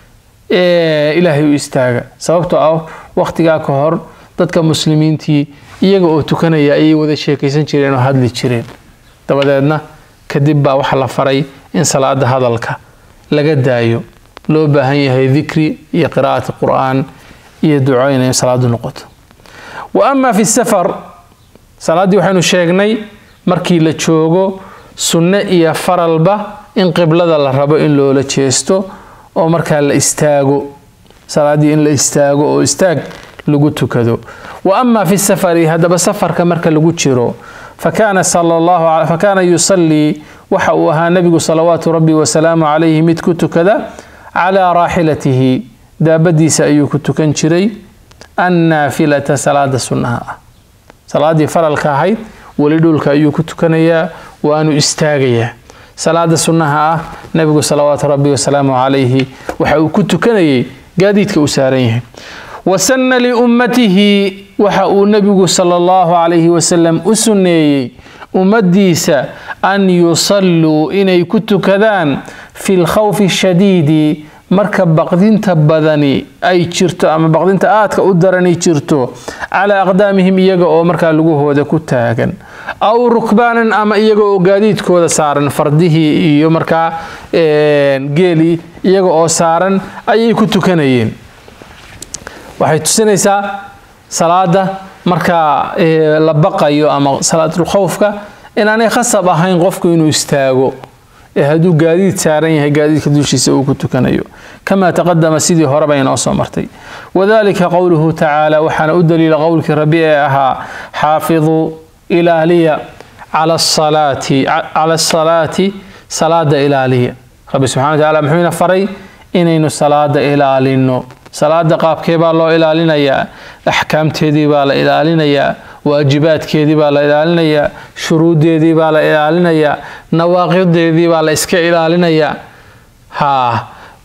ilaahay u istaaga sababtoo ah wakhtigaa ka hor dadka muslimiintii iyaga oo tukanaya ayay wada sheekaysan jireen oo hadli jireen dabadeedna kadib baa waxaa la faray in salaada hadalka laga daayo loo baahan yahay dikri iyo qiraa'ati qur'aan iyo duco inay salaadu noqoto wa ama fi safar salaaddii waxaynu sheegnay markii la joogo sunne iyo faralba in qiblada la rabo in loola jeesto oo markaa la istaago salaaddii in la istaago oo istaag lagu tukado wa ama fi safari haddaba safarka marka lagu jiro fakaana sala allahu fakaana yusallii waxa uu ahaa nebigu salawaatu rabbi wasalaamu calayhi mid ku tukada calaa raaxilatihi daabadiisa ayuu ku tukan jiray annaafilata salaada sunnaha ah salaaddii faralka ahayd weli dhulka ayuu ku tukanayaa waanu istaagayaa salaada sunnaha ah nebigu salawaatu rabbi wasalaamu calayhi waxa uu ku tukanayay gaadiidka uu saaran yahay wasanna liummatihi waxa uu nebigu sala allahu calayhi wasalam u sunneeyey ummadiisa an yusalluu inay ku tukadaan fi lkhawfi shadiidi marka baqdinta badani ay jirto ama baqdinta aadka u darani jirto calaa aqdaamihim iyaga oo markaa lugahooda ku taagan aw rukbaanan ama iyaga oo gaadiidkooda saaran fardihii iyo markaa geelii iyaga oo saaran ayay ku tukanayeen waxay tusinaysaa salaada markaa la baqayo ama salaatulkhowfka inaanay khasab ahayn qofku inuu istaago ee hadduu gaadiid saaran yahay gaadiidka dushiisa uu ku tukanayo kamaa taqadama sidii horeba inoo soo martay wadalika qowluhu tacaala waxaana u daliila qowlkii rabbi ee ahaa xaafiduu ilaaliya cala asalaati salaada ilaaliya rabbi subxana wa tacala muxuu ina faray inaynu salaada ilaalino salaada qaabkee baa loo ilaalinayaa axkaamteedii baa la ilaalinayaa waajibaadkeedii baa la ilaalinayaa shuruuddeedii baa la ilaalinayaa nawaaqideedii baa la iska ilaalinayaa haa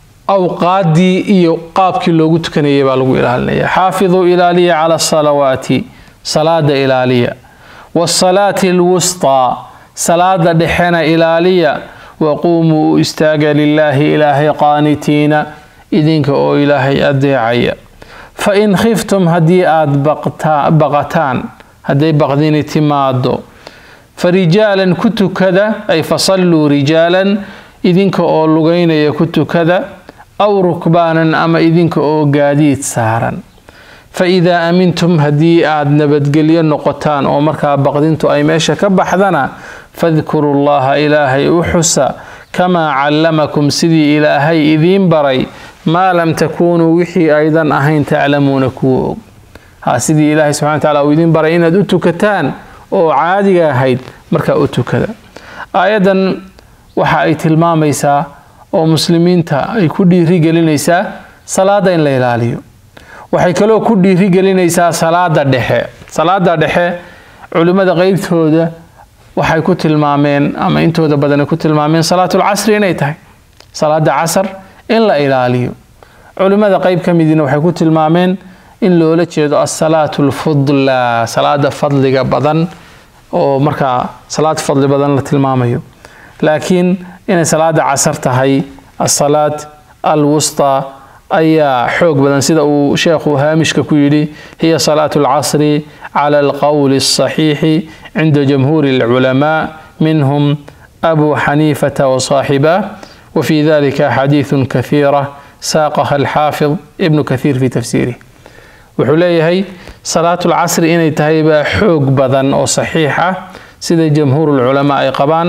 awqaaddii iyo qaabkii loogu tukanayay baa lagu ilaalinayaa xaafiduu ilaaliya cala asalawaati salaada ilaaliya waasalaati alwustaa salaada dhexena ilaaliya waquumuu u istaaga lilaahi ilaahay qaanitiina idinka oo ilaahay adeecaya fa in khiftum haddii aada baqataan hadday baqdini timaado fa rijaalan ku tukada ay fasalluu rijaalan idinka oo lugaynaya ku tukada aw rukbaanan ama idinka oo gaadiid saaran fa idaa amintum haddii aada nabadgelyo noqotaan oo markaa baqdintu ay meesha ka baxdana fadkuru llaha ilaahay u xusa kamaa callamakum sidii ilaahay idiin baray maa lam takuunuu wixii aydan ahayn taclamuuna kuwa og ha sidii ilaahay subxana wa tacala uu idiin baray inaad u tukataan oo caadiga ahayd markaa u tukada aayaddan waxa ay tilmaamaysaa oo muslimiinta ay ku dhiirigelinaysaa salaada in la ilaaliyo waxay kaloo ku dhiirigelinaysaa salaada dhexe salaada dhexe culimmada qeybtooda waxay ku tilmaameen ama intooda badan ay ku tilmaameen salaatulcasri inay tahay salaada casar in la ilaaliyo culimmada qeyb ka midiina waxay ku tilmaameen in loola jeedo asalaatu alfudlaa salaada fadliga badan oo markaa salaad fadli badan la tilmaamayo laakiin inay salaada casar tahay asalaad alwustaa ayaa xoog badan sida uu sheekhu haamishka ku yidhi hiya salaatu alcasri cala alqowli alsaxiixi cinda jamhuuri alculamaa minhum abu xaniifata wasaaxibah وفي ذلك أحاديث كثيرة ساقها الحافظ ابن كثير في تفسيره wuxuu leeyahay salaatu lcasri inay tahay baa xoog badan oo saxiix ah sida jamhuur lculamaa ay qabaan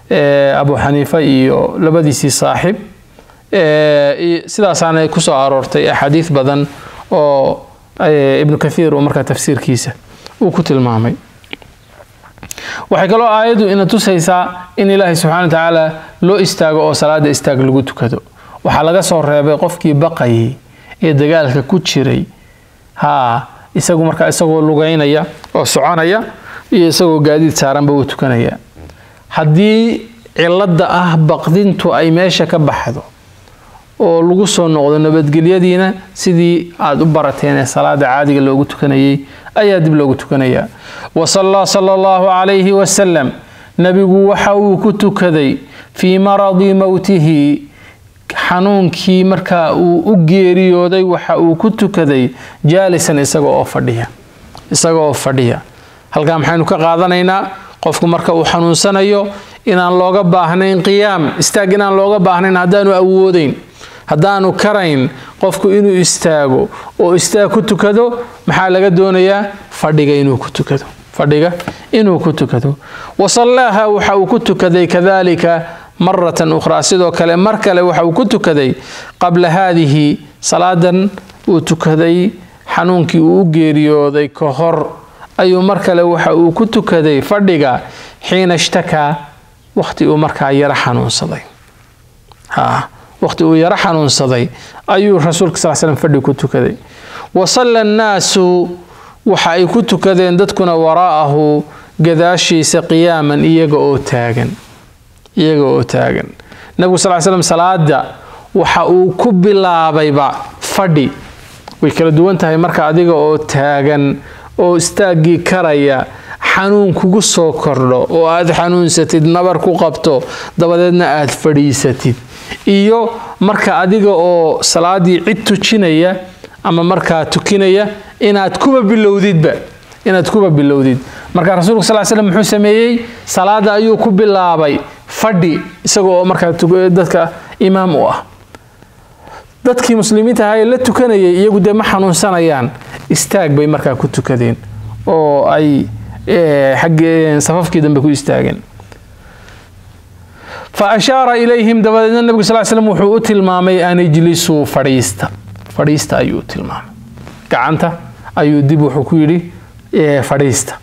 abu xaniifa iyo labadiisii saaxib sidaasaana kusoo aroortay axaadiis badan oo ibnu kathiir uu markaa tafsiirkiisa uu ku tilmaamay waxay kaloo aayaddu ina tusaysaa in ilaahay subxana wa tacaala loo istaago oo salaada istaag lagu tukado waxaa laga soo reebay qofkii baqayay ee dagaalka ku jiray haa isagu markaa isagoo lugaynaya oo soconaya iyo isagoo gaadiid saaranba uu tukanaya haddii cilada ah baqdintu ay meesha ka baxdo oo lagu soo noqdo nabadgelyadiina sidii aada u barateen ee salaada caadiga loogu tukanayay ayaa dib loogu tukanayaa wasallaa sala allahu calayhi wasalam nebigu waxa uu ku tukaday fii maradi mowtihi xanuunkii markaa uu u geeriyooday waxa uu ku tukaday jaalisan isaga oo fadhiya isaga oo fadhiya halkaa maxaynu ka qaadanaynaa qofku marka uu xanuunsanayo inaan looga baahnayn qiyaam istaag inaan looga baahnayn haddaanu awoodeyn haddaanu karayn qofku inuu istaago oo istaag ku tukado maxaa laga doonayaa fadhiga inuu ku tukado fadhiga inuu ku tukado wasallaaha waxa uu ku tukaday kadalika maratan ukhraa sidoo kale mar kale waxa uu ku tukaday qabla haadihi salaadan uu tukaday xanuunkii uu u geeriyooday ka hor ayuu mar kale waxa uu ku tukaday fadhiga xiina ishtakaa waqti uu markaa yaro xanuunsaday waqti uu yaro xanuunsaday ayuu rasuulka sal slam fadhi ku tukaday wasalla annaasu waxa ay ku tukadeen dadkuna waraa'ahu gadaashiisa qiyaaman iyaga oo taagan iyaga oo taagan nabigu sal slam salaada waxa uu ku bilaabayba fadhi way kala duwan tahay marka adiga oo taagan oo istaaggii karaya xanuun kugu soo kordho oo aad xanuunsatid nabar ku qabto dabadeedna aad fadhiisatid iyo marka adiga oo salaadii cid tujinaya ama markaa tukinaya inaad kuba bilowdidba inaad kuba bilowdid marka rasuulku sal slam muxuu sameeyey salaada ayuu ku bilaabay fadhi isagoo oo markaa dadka imaam u ah dadkii muslimiinta ahaa ee la tukanayay iyagu dee ma xanuunsanayaan istaag bay markaa ku tukadeen oo ay xaggee safafkii dambe ku istaageen fa ashaara ilayhim dabadeedna nebigu sal slam wuxuu u tilmaamay an ijlisuu fadhiista fadhiista ayuu u tilmaamay gacanta ayuu dib wuxuu ku yidhi fadhiista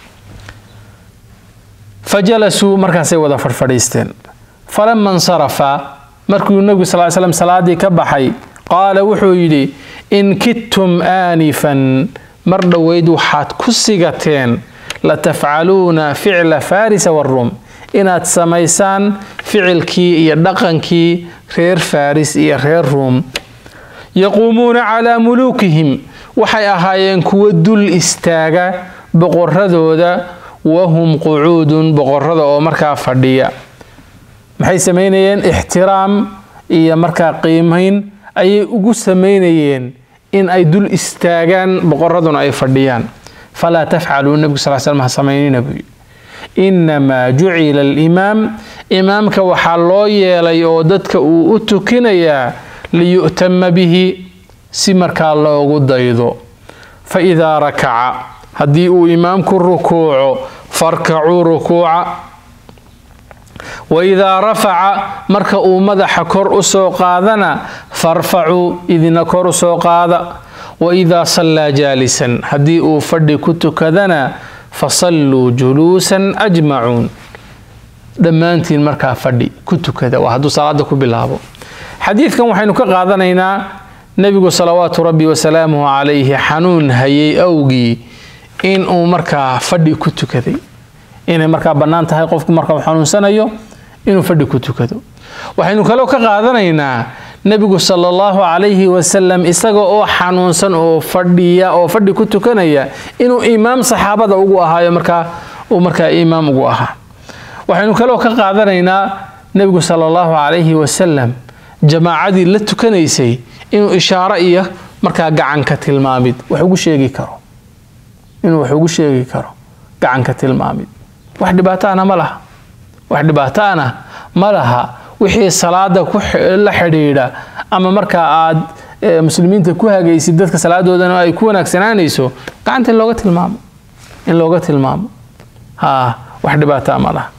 fa jalasuu markaasay wada fadhfadhiisteen falama insarafa markuu nebigu sal slam salaadii ka baxay qaala wuxuu yidhi in kidtum aanifan mar dhoweyd waxaad ku sigateen latafcaluuna ficla farisa waruum inaad samaysaan ficilkii iyo dhaqankii reer faris iyo reer ruum yaquumuuna calaa muluukihim waxay ahaayeen kuwo dul istaaga boqoradooda wahum qucuudun boqorada oo markaa fadhiya maxay samaynayeen ixtiraam iyo markaa qiimayn ayay ugu samaynayeen in ay dul istaagaan boqoraduna ay fadhiyaan falaa tafcaluu nebigu sal slam ha samaynina buuyi innamaa jucila alimaam imaamka waxaa loo yeelay oo dadka uu u tukinayaa liyu'tama bihi si markaa loogu daydo fa idaa rakaca haddii uu imaamku rukuuco farkacuu rukuuca wa idaa rafaca marka uu madaxa kor u soo qaadana farfacuu idina kor u soo qaada wa idaa sallaa jaalisan haddii uu fadhi ku tukadana fasalluu juluusan ajmacuun dhammaantiin markaa fadhi ku tukada waa hadduu salaada ku bilaabo xadiidkan waxaynu ka qaadanaynaa nebigu salawaatu rabbi wasalaamuhu calayhi xanuun hayay awgii inuu markaa fadhi ku tukaday inay markaa bannaan tahay qofku marka uu xanuunsanayo inuu fadhi ku tukado waxaynu kaloo ka qaadanaynaa nebigu sala allahu calayhi wasalam isaga oo xanuunsan oo fadhiya oo fadhi ku tukanaya inuu imaam saxaabada ugu ahaayo markaa uu markaa imaam ugu ahaa waxaynu kaloo ka qaadanaynaa nebigu sala allahu calayhi wasalam jamaacadii la tukanaysay inuu ishaaro iyo markaa gacanka tilmaamid wax ugu sheegi karo inuu wax ugu sheegi karo gacanka tilmaamid wax dhibaataana ma laha wax dhibaataana ma laha wixii salaada la xidhiidha ama markaa aad muslimiinta ku hagaysid dadka salaadoodana ay ku wanaagsanaanayso gacanta in looga tilmaamo in looga tilmaamo ha wax dhibaataa ma laha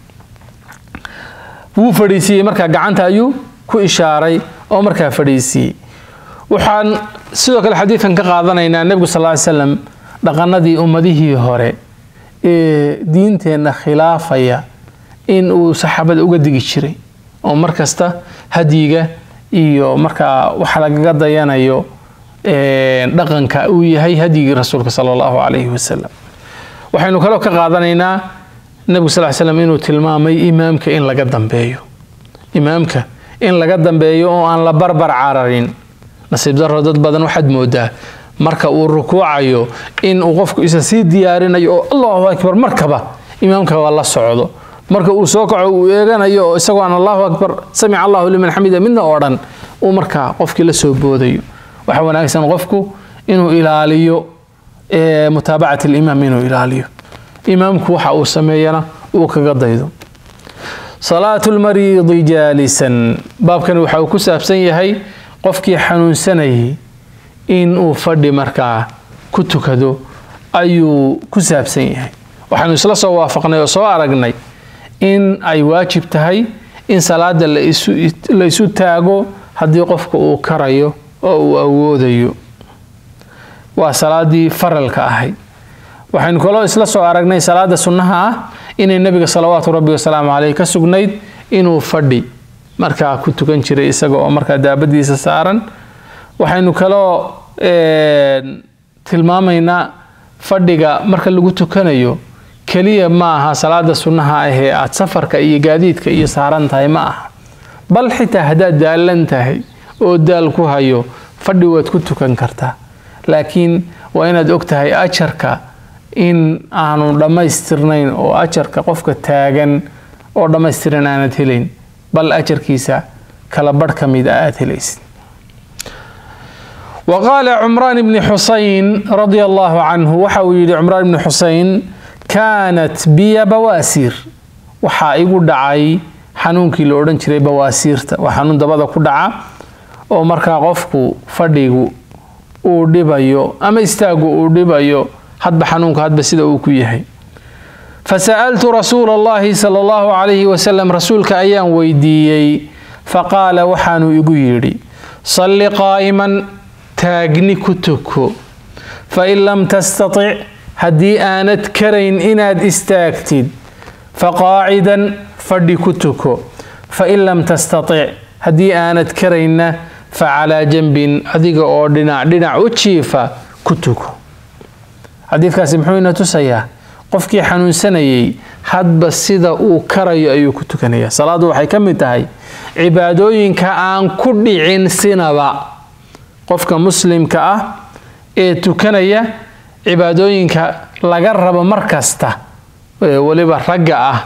wuu fadhiisiiyey markaa gacanta ayuu ku ishaaray oo markaa fadhiisiiyey waxaan sidoo kale xadiidkan ka qaadanaynaa nebigu sal ly slam dhaqanadii ummadihii hore ee diinteenna khilaafaya in uu saxaabada uga digi jiray oo mar kasta hadyiga iyo markaa waxa lagaga dayanayo dhaqanka uu yahay hadyigii rasuulka sala allahu calayhi wasalam waxaynu kaloo ka qaadanaynaa nebigu sal slam inuu tilmaamay imaamka in laga dambeeyo imaamka in laga dambeeyo oo aan la barbar cararin nasiib daro dad badan waxaad moodaa marka uu rukuucayo in uu qofku isa sii diyaarinayo oo allahu akbar markaba imaamka waa la socdo marka uu soo kaco uu eeganayo oo isagoo aan allahu akbar samica allahu liman xamida midna oo dhan uu markaa qofkii la soo boodayo waxaa wanaagsan qofku inuu ilaaliyo mutaabacat alimaam inuu ilaaliyo imaamku waxa uu sameeyana uu kaga daydo salaatu lmariidi jaalisan baabkani waxa uu ku saabsan yahay qofkii xanuunsanayay in uu fadhi markaa ku tukado ayuu ku saabsan yahay waxaanu isla soo waafaqnay oo soo aragnay in ay waajib tahay in salaada la isu taago haddii qofka uu karayo oo uu awoodayo waa salaadii faralka ahayd waxaynu kaloo isla soo aragnay salaada sunnaha ah inay nebiga salawaatu rabbi wasalaamu caleyh ka sugnayd inuu fadhi markaa ku tukan jiray isaga oo markaa daabadiisa saaran waxaynu kaloo tilmaamaynaa fadhiga marka lagu tukanayo keliya ma aha salaada sunnaha ahee aad safarka iyo gaadiidka iyo saaran tahay ma aha bal xitaa haddaad daalan tahay oo daal ku hayo fadhi waad ku tukan kartaa laakiin waa inaad og tahay ajarka in aanu dhammaystirnayn oo ajarka qofka taagan oo dhammaystiran aanad helayn bal ajarkiisa kala barh ka mid a aada helaysid wa qaala cumraan ibni xusayn radia allahu canhu waxa uu yidhi cumraan ibni xusayn kaanat biya bawaasiir waxaa igu dhacay xanuunkii la odhan jiray bawaasiirta waa xanuun dabada ku dhaca oo markaa qofku fadhigu uu dhibayo ama istaagu uu dhibayo hadba xanuunka hadba sida uu ku yahay fasa'altu rasuula allahi sala allahu calayhi wasalam rasuulka ayaan weydiiyey faqaala waxaanuu igu yidhi salli qaa'iman taagni ku tuko fain lam tastatic haddii aanad karayn inaad istaagtid faqaacidan fadhi ku tuko fain lam tastatic haddii aanad karaynna facalaa janbin adiga oo dhinac dhinac u jiifa ku tuko xadiidkaasi muxuu ina tusayaa qofkii xanuunsanayay hadba sida uu karayo ayuu ku tukanaya salaaddu waxay ka mid tahay cibaadooyinka aan ku dhicin sinaba qofka muslimka ah ee tukanaya cibaadooyinka laga rabo mar kasta weliba ragga ah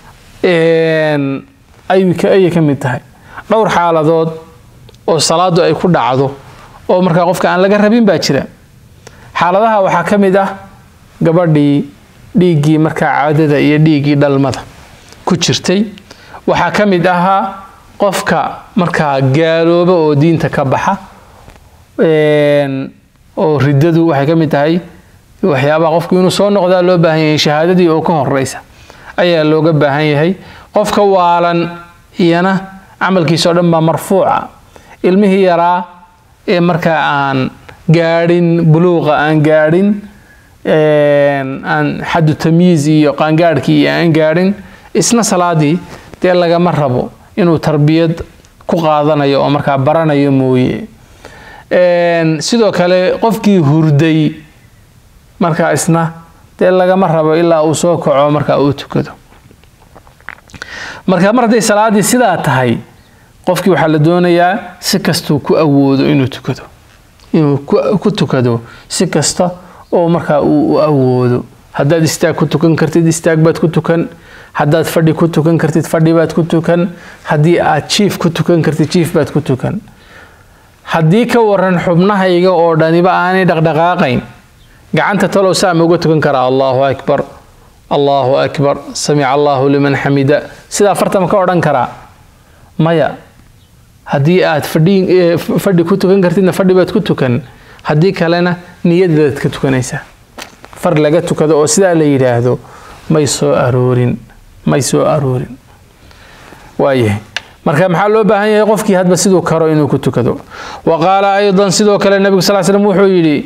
ayay ka mid tahay dhowr xaaladood oo salaadu ay ku dhacdo oo markaa qofka aan laga rabin baa jira xaaladaha waxaa ka mid ah gabadhii dhiiggii markaa caadada iyo dhiiggii dhalmada ku jirtay waxaa ka mid ahaa qofka markaa gaalooba oo diinta ka baxa oo riddadu waxay ka mid tahay waxyaabaha qofku inuu soo noqdaa loo baahan yahay shahaadadii oo ka horeysa ayaa looga baahan yahay qofka waalan iyana camalkiisa oo dhan baa marfuuca ilmihii yaraa ee markaa aan gaadhin buluuqa aan gaadhin aan xaddu tamyiiz iyo qaangaadhkii iyo aan gaadhin isna salaadii dee lagama rabo inuu tarbiyad ku qaadanayo oo markaa baranayo mooye sidoo kale qofkii hurday markaa isna dee lagama rabo ilaa uu soo kaco markaa uu tukado marka mar hadday salaadii sidaa tahay qofkii waxaa la doonayaa si kastuu ku awoodo inuu tukado inuu ku tukado si kasta oo markaa uu u awoodo haddaad istaag ku tukan kartid istaag baad ku tukan haddaad fadhi ku tukan kartid fadhi baad ku tukan haddii aad jiif ku tukan kartid jiif baad ku tukan haddii ka waran xubnahayga oo dhaniba aanay dhaqdhaqaaqayn gacanta talow saa ma uga tukan karaa allahu akbar allahu akbar samica allahu liman xamida sidaa fartama ka odhan karaa maya haddii aad fadhi ku tukan kartidna fadhi baad ku tukan haddii kalena niyadaad ka tukanaysaa far laga tukado oo sidaa la yidhaahdo may soo aroorin may soo aroorin waayahay marka maxaa loo baahan yahay qofkii hadba siduu karo inuu ku tukado wa qaala aydan sidoo kale nebigu sal slam wuxuu yidhi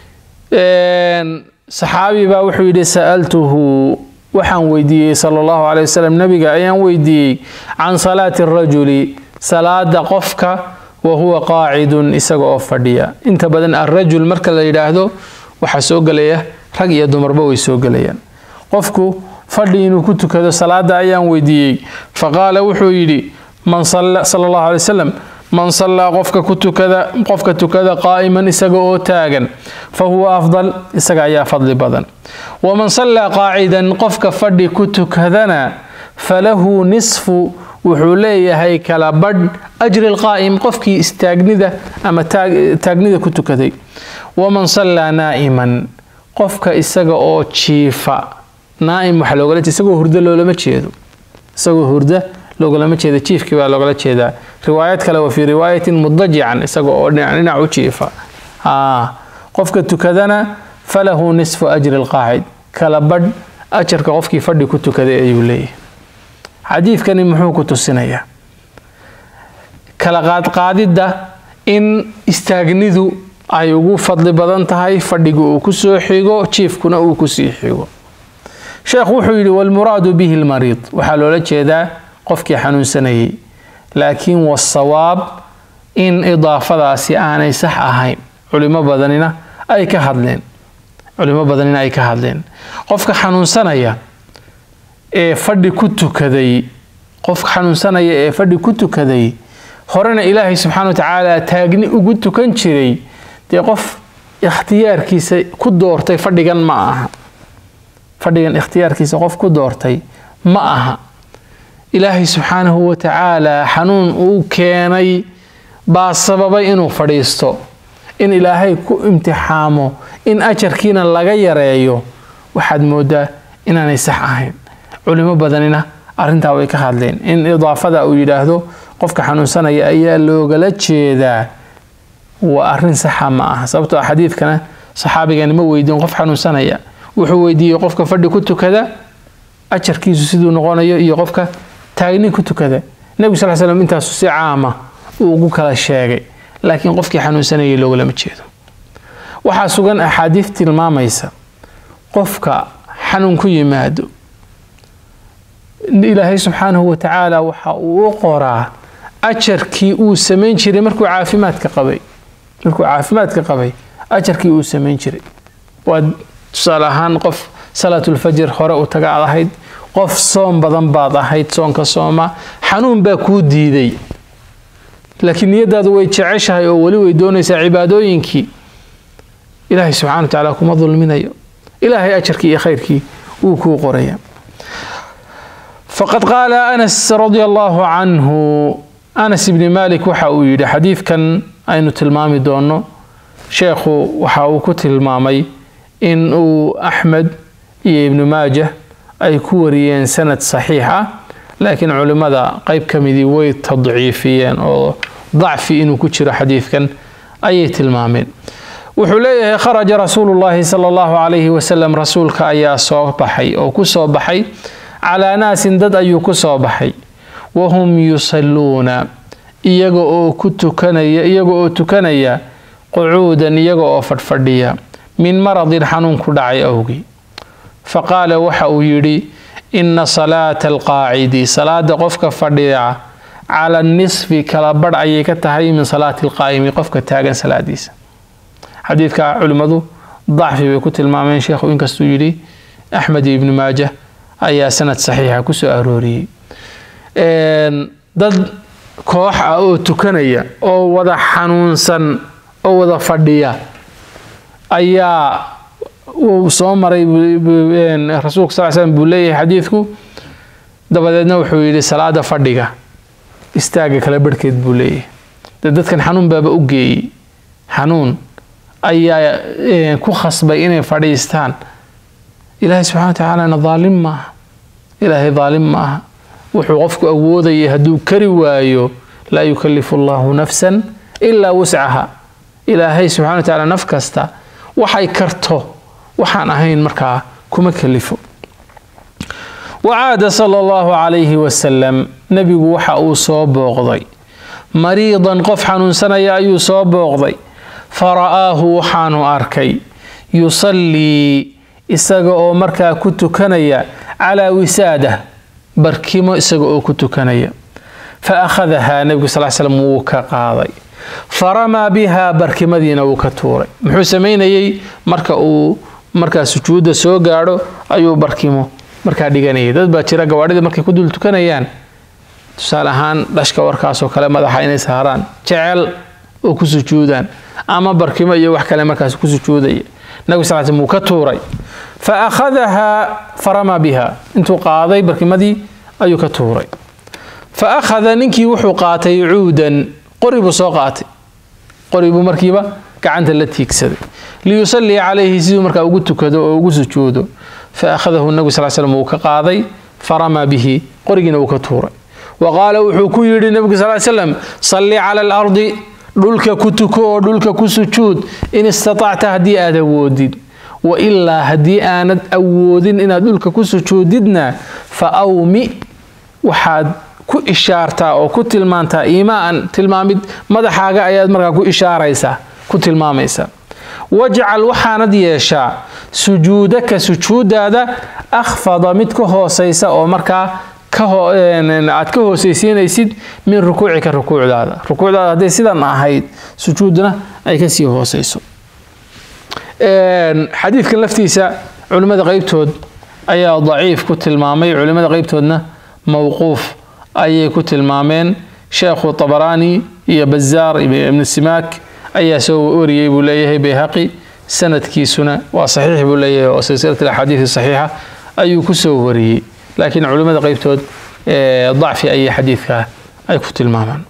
saxaabi baa wuxuu yidhi sa'altuhu waxaan weydiiyey sala allahu caley wasalam nebiga ayaan weydiiyey can salaati arajuli salaada qofka wa huwa qaacidun isaga oo fadhiya inta badan alrajul marka la yidhaahdo waxaa soo gelaya rag iyo dumarba way soo gelayaan qofku fadhi inuu ku tukado salaada ayaan weydiiyey faqaala wuxuu yidhi man sala allahu alay wasalam man sallaa qofka ku tukada qofka tukada qaa'iman isaga oo taagan fa huwa afdal isaga ayaa fadli badan waman sallaa qaacidan qofka fadhi ku tukadana falahu nisfu wuxuu leeyahay kala badh ajri lqaa'im qofkii istaagnida ama taagnida ku tukaday waman sallaa naa'iman qofka isaga oo jiifa naa'im waxaa loogala jeeda isagoo hurdo loolama jeedo isagoo hurda loogolama jeeda jiifkii baa loogala jeedaa riwaayad kale wa fii riwaayatin mudajican isaga oo dhinac dhinac u jiifa qofka tukadana falahu nisfu ajri lqaacid kala badh ajarka qofkii fadhi ku tukaday ayuu leeyahay xadiidkani muxuu ku tusinayaa kala qaadqaadidda in istaagnidu ay ugu fadli badan tahay fadhiga uu ku soo xigo jiifkuna uu kusii xigo sheekhu wuxuu yidhi walmuraadu bihi lmariid waxaa loola jeedaa qofkii xanuunsanayay laakiin wasawaab in idaafadaasi aanay sax ahayn culimo badanina ay ka hadleen culimo badanina ay ka hadleen qofka xanuunsanaya ee fadhi ku tukaday qofka xanuunsanaya ee fadhi ku tukaday horena ilaahay subxaana wa tacaala taagni ugu tukan jiray dee qof ikhtiyaarkiisa ku doortay fadhigan ma aha fadhigan ikhtiyaarkiisa qof ku doortay ma aha ilaahay subxaanahu wa tacaala xanuun uu keenay baa sababay inuu fadhiisto in ilaahay ku imtixaamo in ajarkiina laga yareeyo waxaad moodaa inaanay sax ahayn culimo badanina arrintaa way ka hadleen in idaafada uu yidhaahdo qofka xanuunsanaya ayaa loogala jeedaa waa arrin saxa ma aha sababtoo a xadiidkana saxaabigani ma weydiin qof xanuunsanaya wuxuu weydiiyey qofka fadhi ku tukada ajarkiisu siduu noqonayo iyo qofka taagnin ku tukada nebigu sal slam intaasu si caama uu ugu kala sheegay laakiin qofkii xanuunsanayay loogalama jeedo waxaa sugan axaadiis tilmaamaysa qofka xanuun ku yimaado ilaahay subxaanahu wa tacaala waxa uu u qoraa ajarkii uu samayn jiray markuu caafimaadka qabay markuu caafimaadka qabay ajarkii uu samayn jiray waa tusaale ahaan qof salaatulfajr hore u taga aad ahayd qof soom badan baad ahayd soonka sooma xanuun baa kuu diiday laakiin niyadaadu way jeceshahay oo weli way doonaysaa cibaadooyinkii ilaahay subxana wa tacaala kuma dulminayo ilaahay ajarkii iyo khayrkii wuu kuu qoraya faqad qaala anas radia allahu canhu anas ibni malik waxa uu yidhi xadiidkan aynu tilmaami doono sheekhu waxa uu ku tilmaamay in uu axmed iyo ibnu maajah ay ku wariyeen sanad saxiix ah laakiin culimmada qeyb ka midii way tadciifiyeen oo dacfi inuu ku jiro xadiidkan ayay tilmaameen wuxuu leeyahay kharaja rasuulu llaahi sala allahu calayhi wasalam rasuulka ayaa soo baxay oo ku soo baxay calaa naasin dad ayuu ku soo baxay wahum yusalluuna iyaga oo ku tukanaya iyaga oo tukanaya qucuudan iyaga oo fadhfadhiya min maradin xanuun ku dhacay awgii faqaala waxa uu yidhi inna salaata alqaacidi salaada qofka fadhiya cala nisfi kala badh ayay ka tahay min salaati alqaa'imi qofka taagan salaadiisa xadiidka culimmadu dacfi bay ku tilmaameen sheekhu inkastuu yidhi axmed iyo ibnu maajah ayaa sanad saxiixa ku soo arooriyey dad koox ah oo tukanaya oo wada xanuunsan oo wada fadhiya ayaa uu soo maray rasuulka sal slam buu leeyahay xadiidku dabadeedna wuxuu yidhi salaada fadhiga istaaga kala barhkeed buu leeyahay de dadkan xanuun baaba u geeyey xanuun ayaa ku khasbay inay fadhiistaan ilaahay subxana wa tacaalana daalim maaha ilaahay daalim ma aha wuxuu qofku awoodayay hadduu kari waayo laa yukalifu allahu nafsan ilaa wuscaha ilaahay subxana wa tacala naf kasta waxay karto waxaan ahayn markaa kuma kalifo wacaada sala allahu calayhi wasalam nebigu waxa uu soo booqday mariidan qof xanuunsanaya ayuu soo booqday fara'aahu waxaanu arkay yusallii isaga oo markaa ku tukanaya calaa wisaada barkimo isaga oo ku tukanaya fa akhadahaa nebigu sal slam wuu ka qaaday faramaa bihaa barkimadiina wuu ka tuuray muxuu samaynayey marka uu markaa sujuudda soo gaadho ayuu barkimo markaa dhiganayay dad baa jira gawaadhida markay ku dul tukanayaan tusaale ahaan dhashka warkaasoo kale madaxa inay saaraan jecel oo ku sujuudaan ama barkimo iyo wax kale markaas ku sujuudaya nabigu sal slam wuu ka tuuray fa akhadahaa faramaa biha intuu qaaday barkimadii ayuu ka tuuray fa akhada ninkii wuxuu qaatay cuudan qori buu soo qaatay qori buu markiiba gacanta la tiigsaday liyusallii calayhi siduu markaa ugu tukado oo ugu sujuudo fa akhadahu nabigu sal slam wuu ka qaaday faramaa bihi qorigiina wuu ka tuuray wa qaala wuxuu ku yidhi nebigu sal slam salli cala alardi dhulka ku tuko oo dhulka ku sujuud in istatacta haddii aad awoodid wa ilaa haddii aanad awoodin inaad dhulka ku sujuudidna fa awmi waxaad ku ishaartaa oo ku tilmaantaa iimaan tilmaamid madaxaaga ayaad markaa ku ishaaraysaa ku tilmaamaysaa wajcal waxaanad yeeshaa sujuudaka sujuudaada akhfada mid ka hoosaysa oo markaa aad ka hoosaysiinaysid min rukuucika rukuucdaada rukuucdaada hadday sidan ahayd sujuudna ay kasii hoosayso xadiidkan laftiisa culimmada qeybtood ayaa daciif ku tilmaamay culimmada qeybtoodna mowquuf ayay ku tilmaameen sheekhu tabaraani iyo bazaar ibn simaak ayaa soo wariyey buu leeyahay bayhaqi sanadkiisuna waa saxiix buu leeyahay oo silsilat axaadiidi saxiixa ayuu ku soo wariyey laakiin culimmada qeybtood dacfi ayay xadiidka ay ku tilmaamaan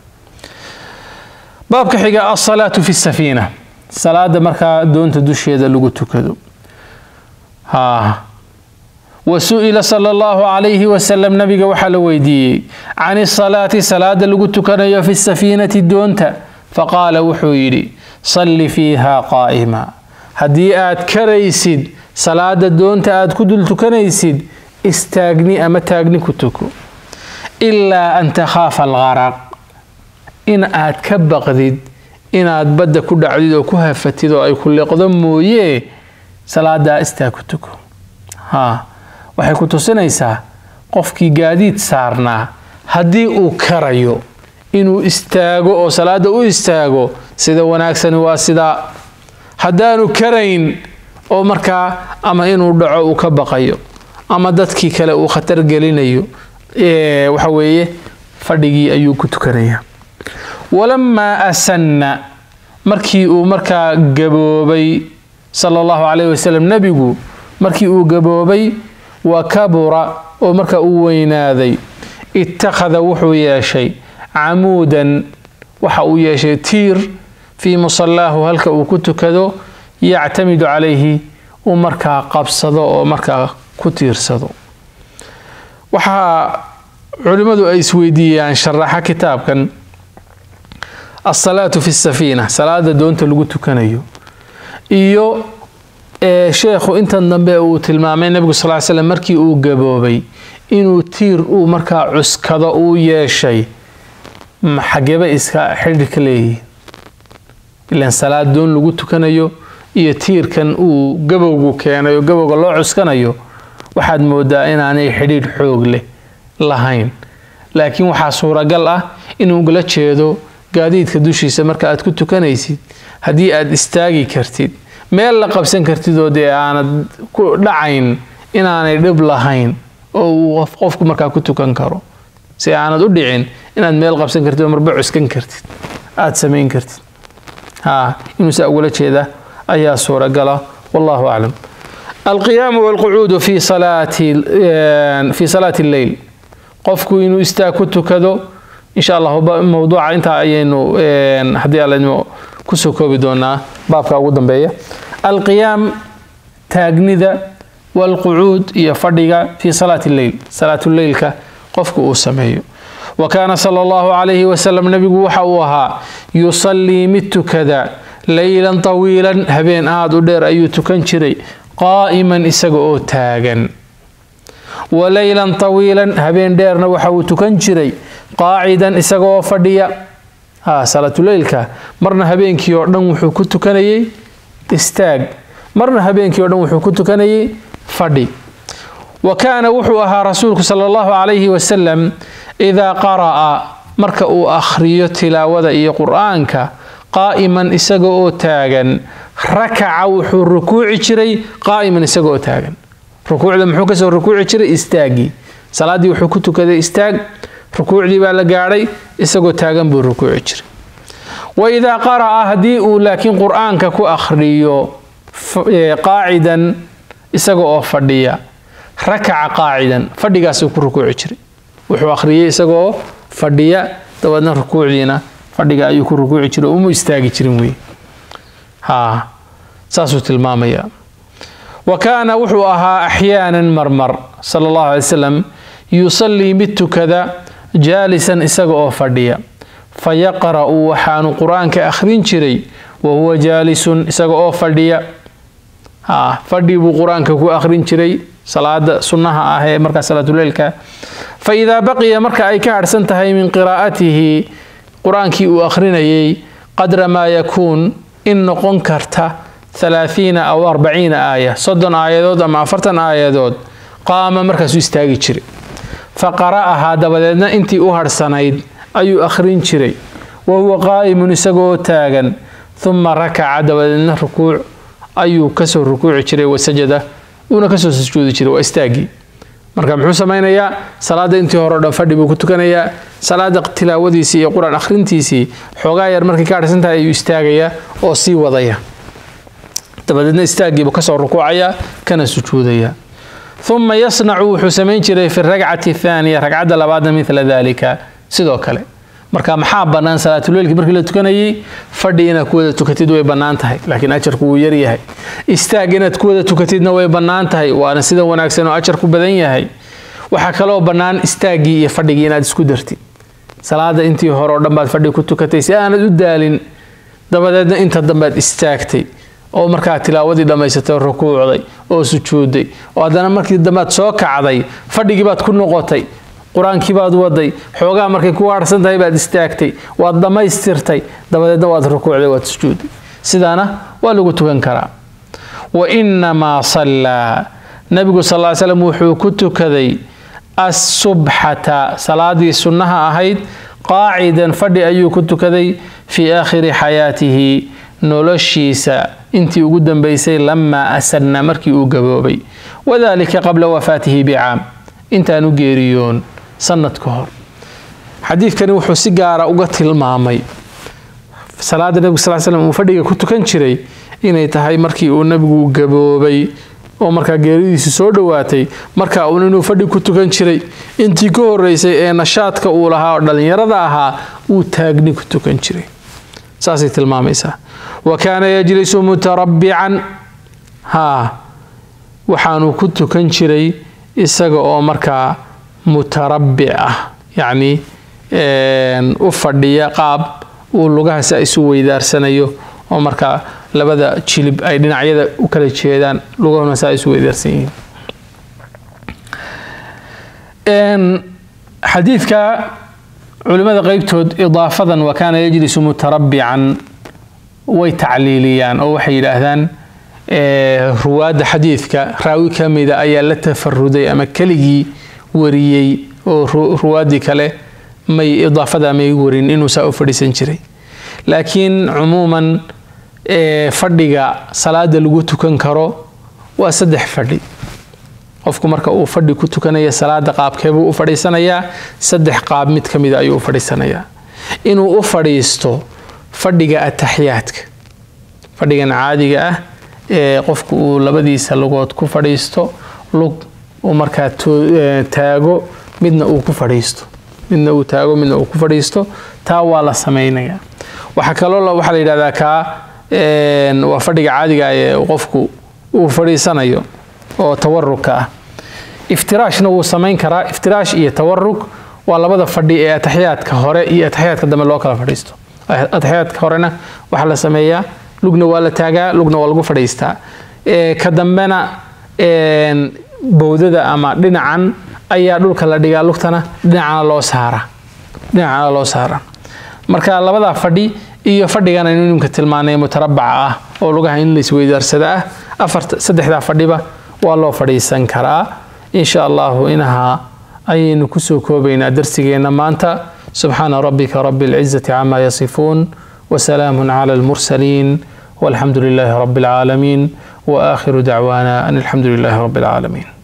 baabka xiga alsalaatu fi safiina salaada markaa doonta dusheeda lagu tukado ha wa su-ila sala allahu calayhi wasalam nabiga waxaa la weydiiyey can isalaati salaada lagu tukanayo fi safiinati doonta faqaala wuxuu yidhi salli fiiha qaa'ima haddii aad karaysid salaada doonta aad ku dul tukanaysid istaagni ama taagni ku tuko ilaa an takhaafa algaraq in aad ka baqdid inaad badda ku dhacdid oo ku hafatid oo ay ku liqdo mooyee salaadaa istaag ku tuko haa waxay ku tusinaysaa qofkii gaadiid saarnaa haddii uu karayo inuu istaago oo salaada u istaago sida wanaagsani waa sidaa haddaanu karayn oo markaa ama inuu dhaco uu ka baqayo ama dadkii kale uu khatar gelinayo waxa weeye fadhigii ayuu ku tukanaya walamaa asanna markii uu markaa gaboobay sala allahu calayh wasalam nebigu markii uu gaboobay wa kabura oo markaa uu weynaaday ittakhada wuxuu yeeshay camuudan waxa uu yeeshay tiir fii musallaahu halka uu ku tukado yactamidu calayhi uu markaa qabsado oo markaa ku tiirsado waxaa culimmadu ay isweydiiyaan sharaxa kitaabkan alsalaatu fi safiina salaada doonta lagu tukanayo iyo sheekhu intan dambe uu tilmaamay nebigu sal ly slam markii uu gaboobay inuu tiir uu markaa cuskado uu yeeshay xageeba iska xidhi ka leeyihiin ilaan salaad doon lagu tukanayo iyo tiirkan uu gabowgu keenay oo gabowga loo cuskanayo waxaad moodaa inaanay xidhiidh xoog leh lahayn laakiin waxaa suuragal ah inuu la jeedo gaadiidka dushiisa marka aad ku tukanaysid haddii aad istaagi kartid meel la qabsan kartid oo dee aanad ku dhacayn inaanay dhib lahayn oo uu qofku markaa ku tukan karo si aanad u dhicin inaad meel qabsan kartid oo marba cuskan kartid aad samayn kartid ha inuu saa ugula jeeda ayaa suuragala wallahu aclam alqiyaamu walqucuudu fi salaati fi salaati lleyl qofku inuu istaag ku tukado insha allah mowduuca intaa ayaynu haddii alladnimo kusoo koobi doonaa baabka ugu dambeeya alqiyaam taagnida walqucuud iyo fadhiga fi salaati lleyl salaatuleylka qofku uu sameeyo wa kaana sala allahu calayhi wasalam nebigu waxa uu ahaa yusallii mid tukada leylan tawiilan habeen aada u dheer ayuu tukan jiray qaa'iman isaga oo taagan wa leylan tawiilan habeen dheerna waxa uu tukan jiray qaacidan isaga oo fadhiya ha salaatuleylka marna habeenkii oo dhan wuxuu ku tukanayay istaag marna habeenkii o dhan wuxuu ku tukanayay fadhi wa kaana wuxuu ahaa rasuulku sala allahu calayhi wasalam idaa qara'a marka uu akhriyo tilaawada iyo qur'aanka qaa'iman isaga oo taagan rakaca wuxuu rukuuci jiray qaa'iman isaga oo taagan rukuucda muxuu kasoo rukuuci jiray istaaggii salaaddii wuxuu ku tukaday istaag rukuucdii baa la gaadhay isagoo taagan buu rukuuci jiray wa idaa qara'a haddii uu laakiin qur'aanka ku akhriyo qaacidan isaga oo fadhiya rakaca qaacidan fadhigaasuu ku rukuuci jiray wuxuu akhriyey isagaoo fadhiya dabeedna rukuucdiina fadhiga ayuu ku rukuuci jiray uma istaagi jirin wey ha saasuu tilmaamaya wa kaana wuxuu ahaa axyaanan marmar sala allahu alay wasalam yusallii mid tukada jaalisan isaga oo fadhiya fa yaqra'u waxaanu qur-aanka akhrin jiray wa huwa jaalisun isaga oo fadhiya ha fadhi buu qur-aanka ku akhrin jiray salaada sunnaha ah ee markaa salaatuleylka fa idaa baqiya marka ay ka harhsan tahay min qiraa'atihi qur-aankii uu akhrinayay qadra maa yakuun in noqon karta halaathiina aw arbaciina aaya soddon aayadood ama afartan aayadood qaama markaasuu istaagi jiray fa qara'ahaa dabadeedna intii u harhsanayd ayuu akhrin jiray wa huwa qaa'imun isagoo taagan uma rakaca dabadeedna rukuuc ayuu kasoo rukuuci jiray wasajada uuna kasoo sujuudi jiray waa istaagii marka muxuu samaynayaa salaada intii hore o dhan fadhi buu ku tukanayaa salaada tilaawadiisii iyo qur-aan akhrintiisii xoogaa yar markay ka harhsan tahay ayuu istaagayaa oo sii wadaya dabadeedna istaaggiibuu kasoo rukuucaya kana sujuudaya uma yasnacu wuxuu samayn jiray fi ragcati thaaniya ragcadda labaadna mila dalika sidoo kale marka maxaa bannaan salaatuleylkii markii la tukanayay fadhi inaad ku wada tukatid way bannaan tahay laakiin ajarku wuu yaryahay istaag inaad ku wada tukatidna way bannaan tahay waana sida wanaagsan oo ajarku badan yahay waxaa kaloo bannaan istaaggii iyo fadhigii inaad isku dartid salaada intii hore oo dhan baad fadhi ku tukatay si aanad u daalin dabadeedna inta dambead istaagtay oo markaa tilaawadii dhammaysatay oo rukuucday oo sujuudday oo haddana markii dambead soo kacday fadhigii baad ku noqotay qur-aankii baad waday xoogaa markay ku waarsan tahay baad istaagtay waad dhammaystirtay dabadeedna waad rukuucday waad sujuudday sidaana waa lagu tukan karaa wa innamaa sallaa nabigu sal ly slam wuxuu ku tukaday assubxata salaadii sunnaha ahayd qaacidan fadhi ayuu ku tukaday fii aakhiri xayaatihi noloshiisa intii ugu dambaysay lamaa asanna markii uu gaboobay wadalika qabla wafaatihi bicaam intaanu geeriyoon sanad ka hor xadiidkani wuxuu si gaara uga tilmaamay salaada nebigu sal slam uu fadhiga ku tukan jiray inay tahay markii uu nebigu gaboobay oo markaa geeridiisu soo dhowaatay marka uun inuu fadhi ku tukan jiray intii ka horeysay ee nashaadka uu lahaa oo dhallinyarada ahaa uu taagni ku tukan jiray saasay tilmaamaysaa wa kaana yajlisu mutarabbican haa waxaanu ku tukan jiray isaga oo markaa mutarabbic ah yacni u fadhiya qaab uu lugaha si isu weydaarsanayo oo markaa labada jilib ay dhinacyada u kala jeedaan lugahuna saa isu weydaarsan yihiin xadiidka culimmada qeybtood idaafadan wa kaana yajlisu mutarabbican way tacliiliyaan oo waxay yidhaahdaan ruwaadda xadiidka raawi ka mida ayaa la tafaruday ama keligii wariyey oo ruwaaddii kale may idaafada may warin inuu saa u fadhiisan jiray laakiin cumuuman fadhiga salaada lagu tukan karo waa saddex fadhi qofku marka uu fadhi ku tukanaya salaada qaabkeebuu u fadhiisanayaa saddex qaab mid ka mida ayuu u fadhiisanayaa inuu u fadhiisto fadhiga ataxiyaadka fadhigan caadiga ah ee qofku uu labadiisa lugood ku fadhiisto lug uu markaa taago midna uu ku fadhiisto midna uu taago midna uu ku fadhiisto taa waa la samaynayaa waxaa kaloo waxaa la yidhahdaa kaa waa fadhiga caadiga ee qofku uu fadhiisanayo oo tawarugka ah iftiraashna wuu samayn karaa iftiraash iyo tawarug waa labada fadhi ee ataxiyaadka hore iyo ataxiyaadka dambe loo kala fadhiisto ataxiyaadka horena waxaa la sameeyaa lugna waa la taagaa lugna waa lagu fadhiistaa ka dambena bowdada ama dhinacan ayaa dhulka la dhigaa lugtana dhinacana loo saara dhinacana loo saara marka labadaa fadhi iyo fadhigan aynu nimka tilmaanay mutarabaca ah oo lugaha in laisweydaarsada ah afarta saddexdaa fadhiba waa loo fadhiisan karaa insha allahu inaha ayaynu kusoo koobaynaa darsigeenna maanta subxaana rabbika rabi اlcizati cama yasifuun wsalaamu clى اlmursaliin walxamdu lilahi rabi اlcaalamiin waakhiru dacwaana an alxamdu lilahi rabi اlcaalamiin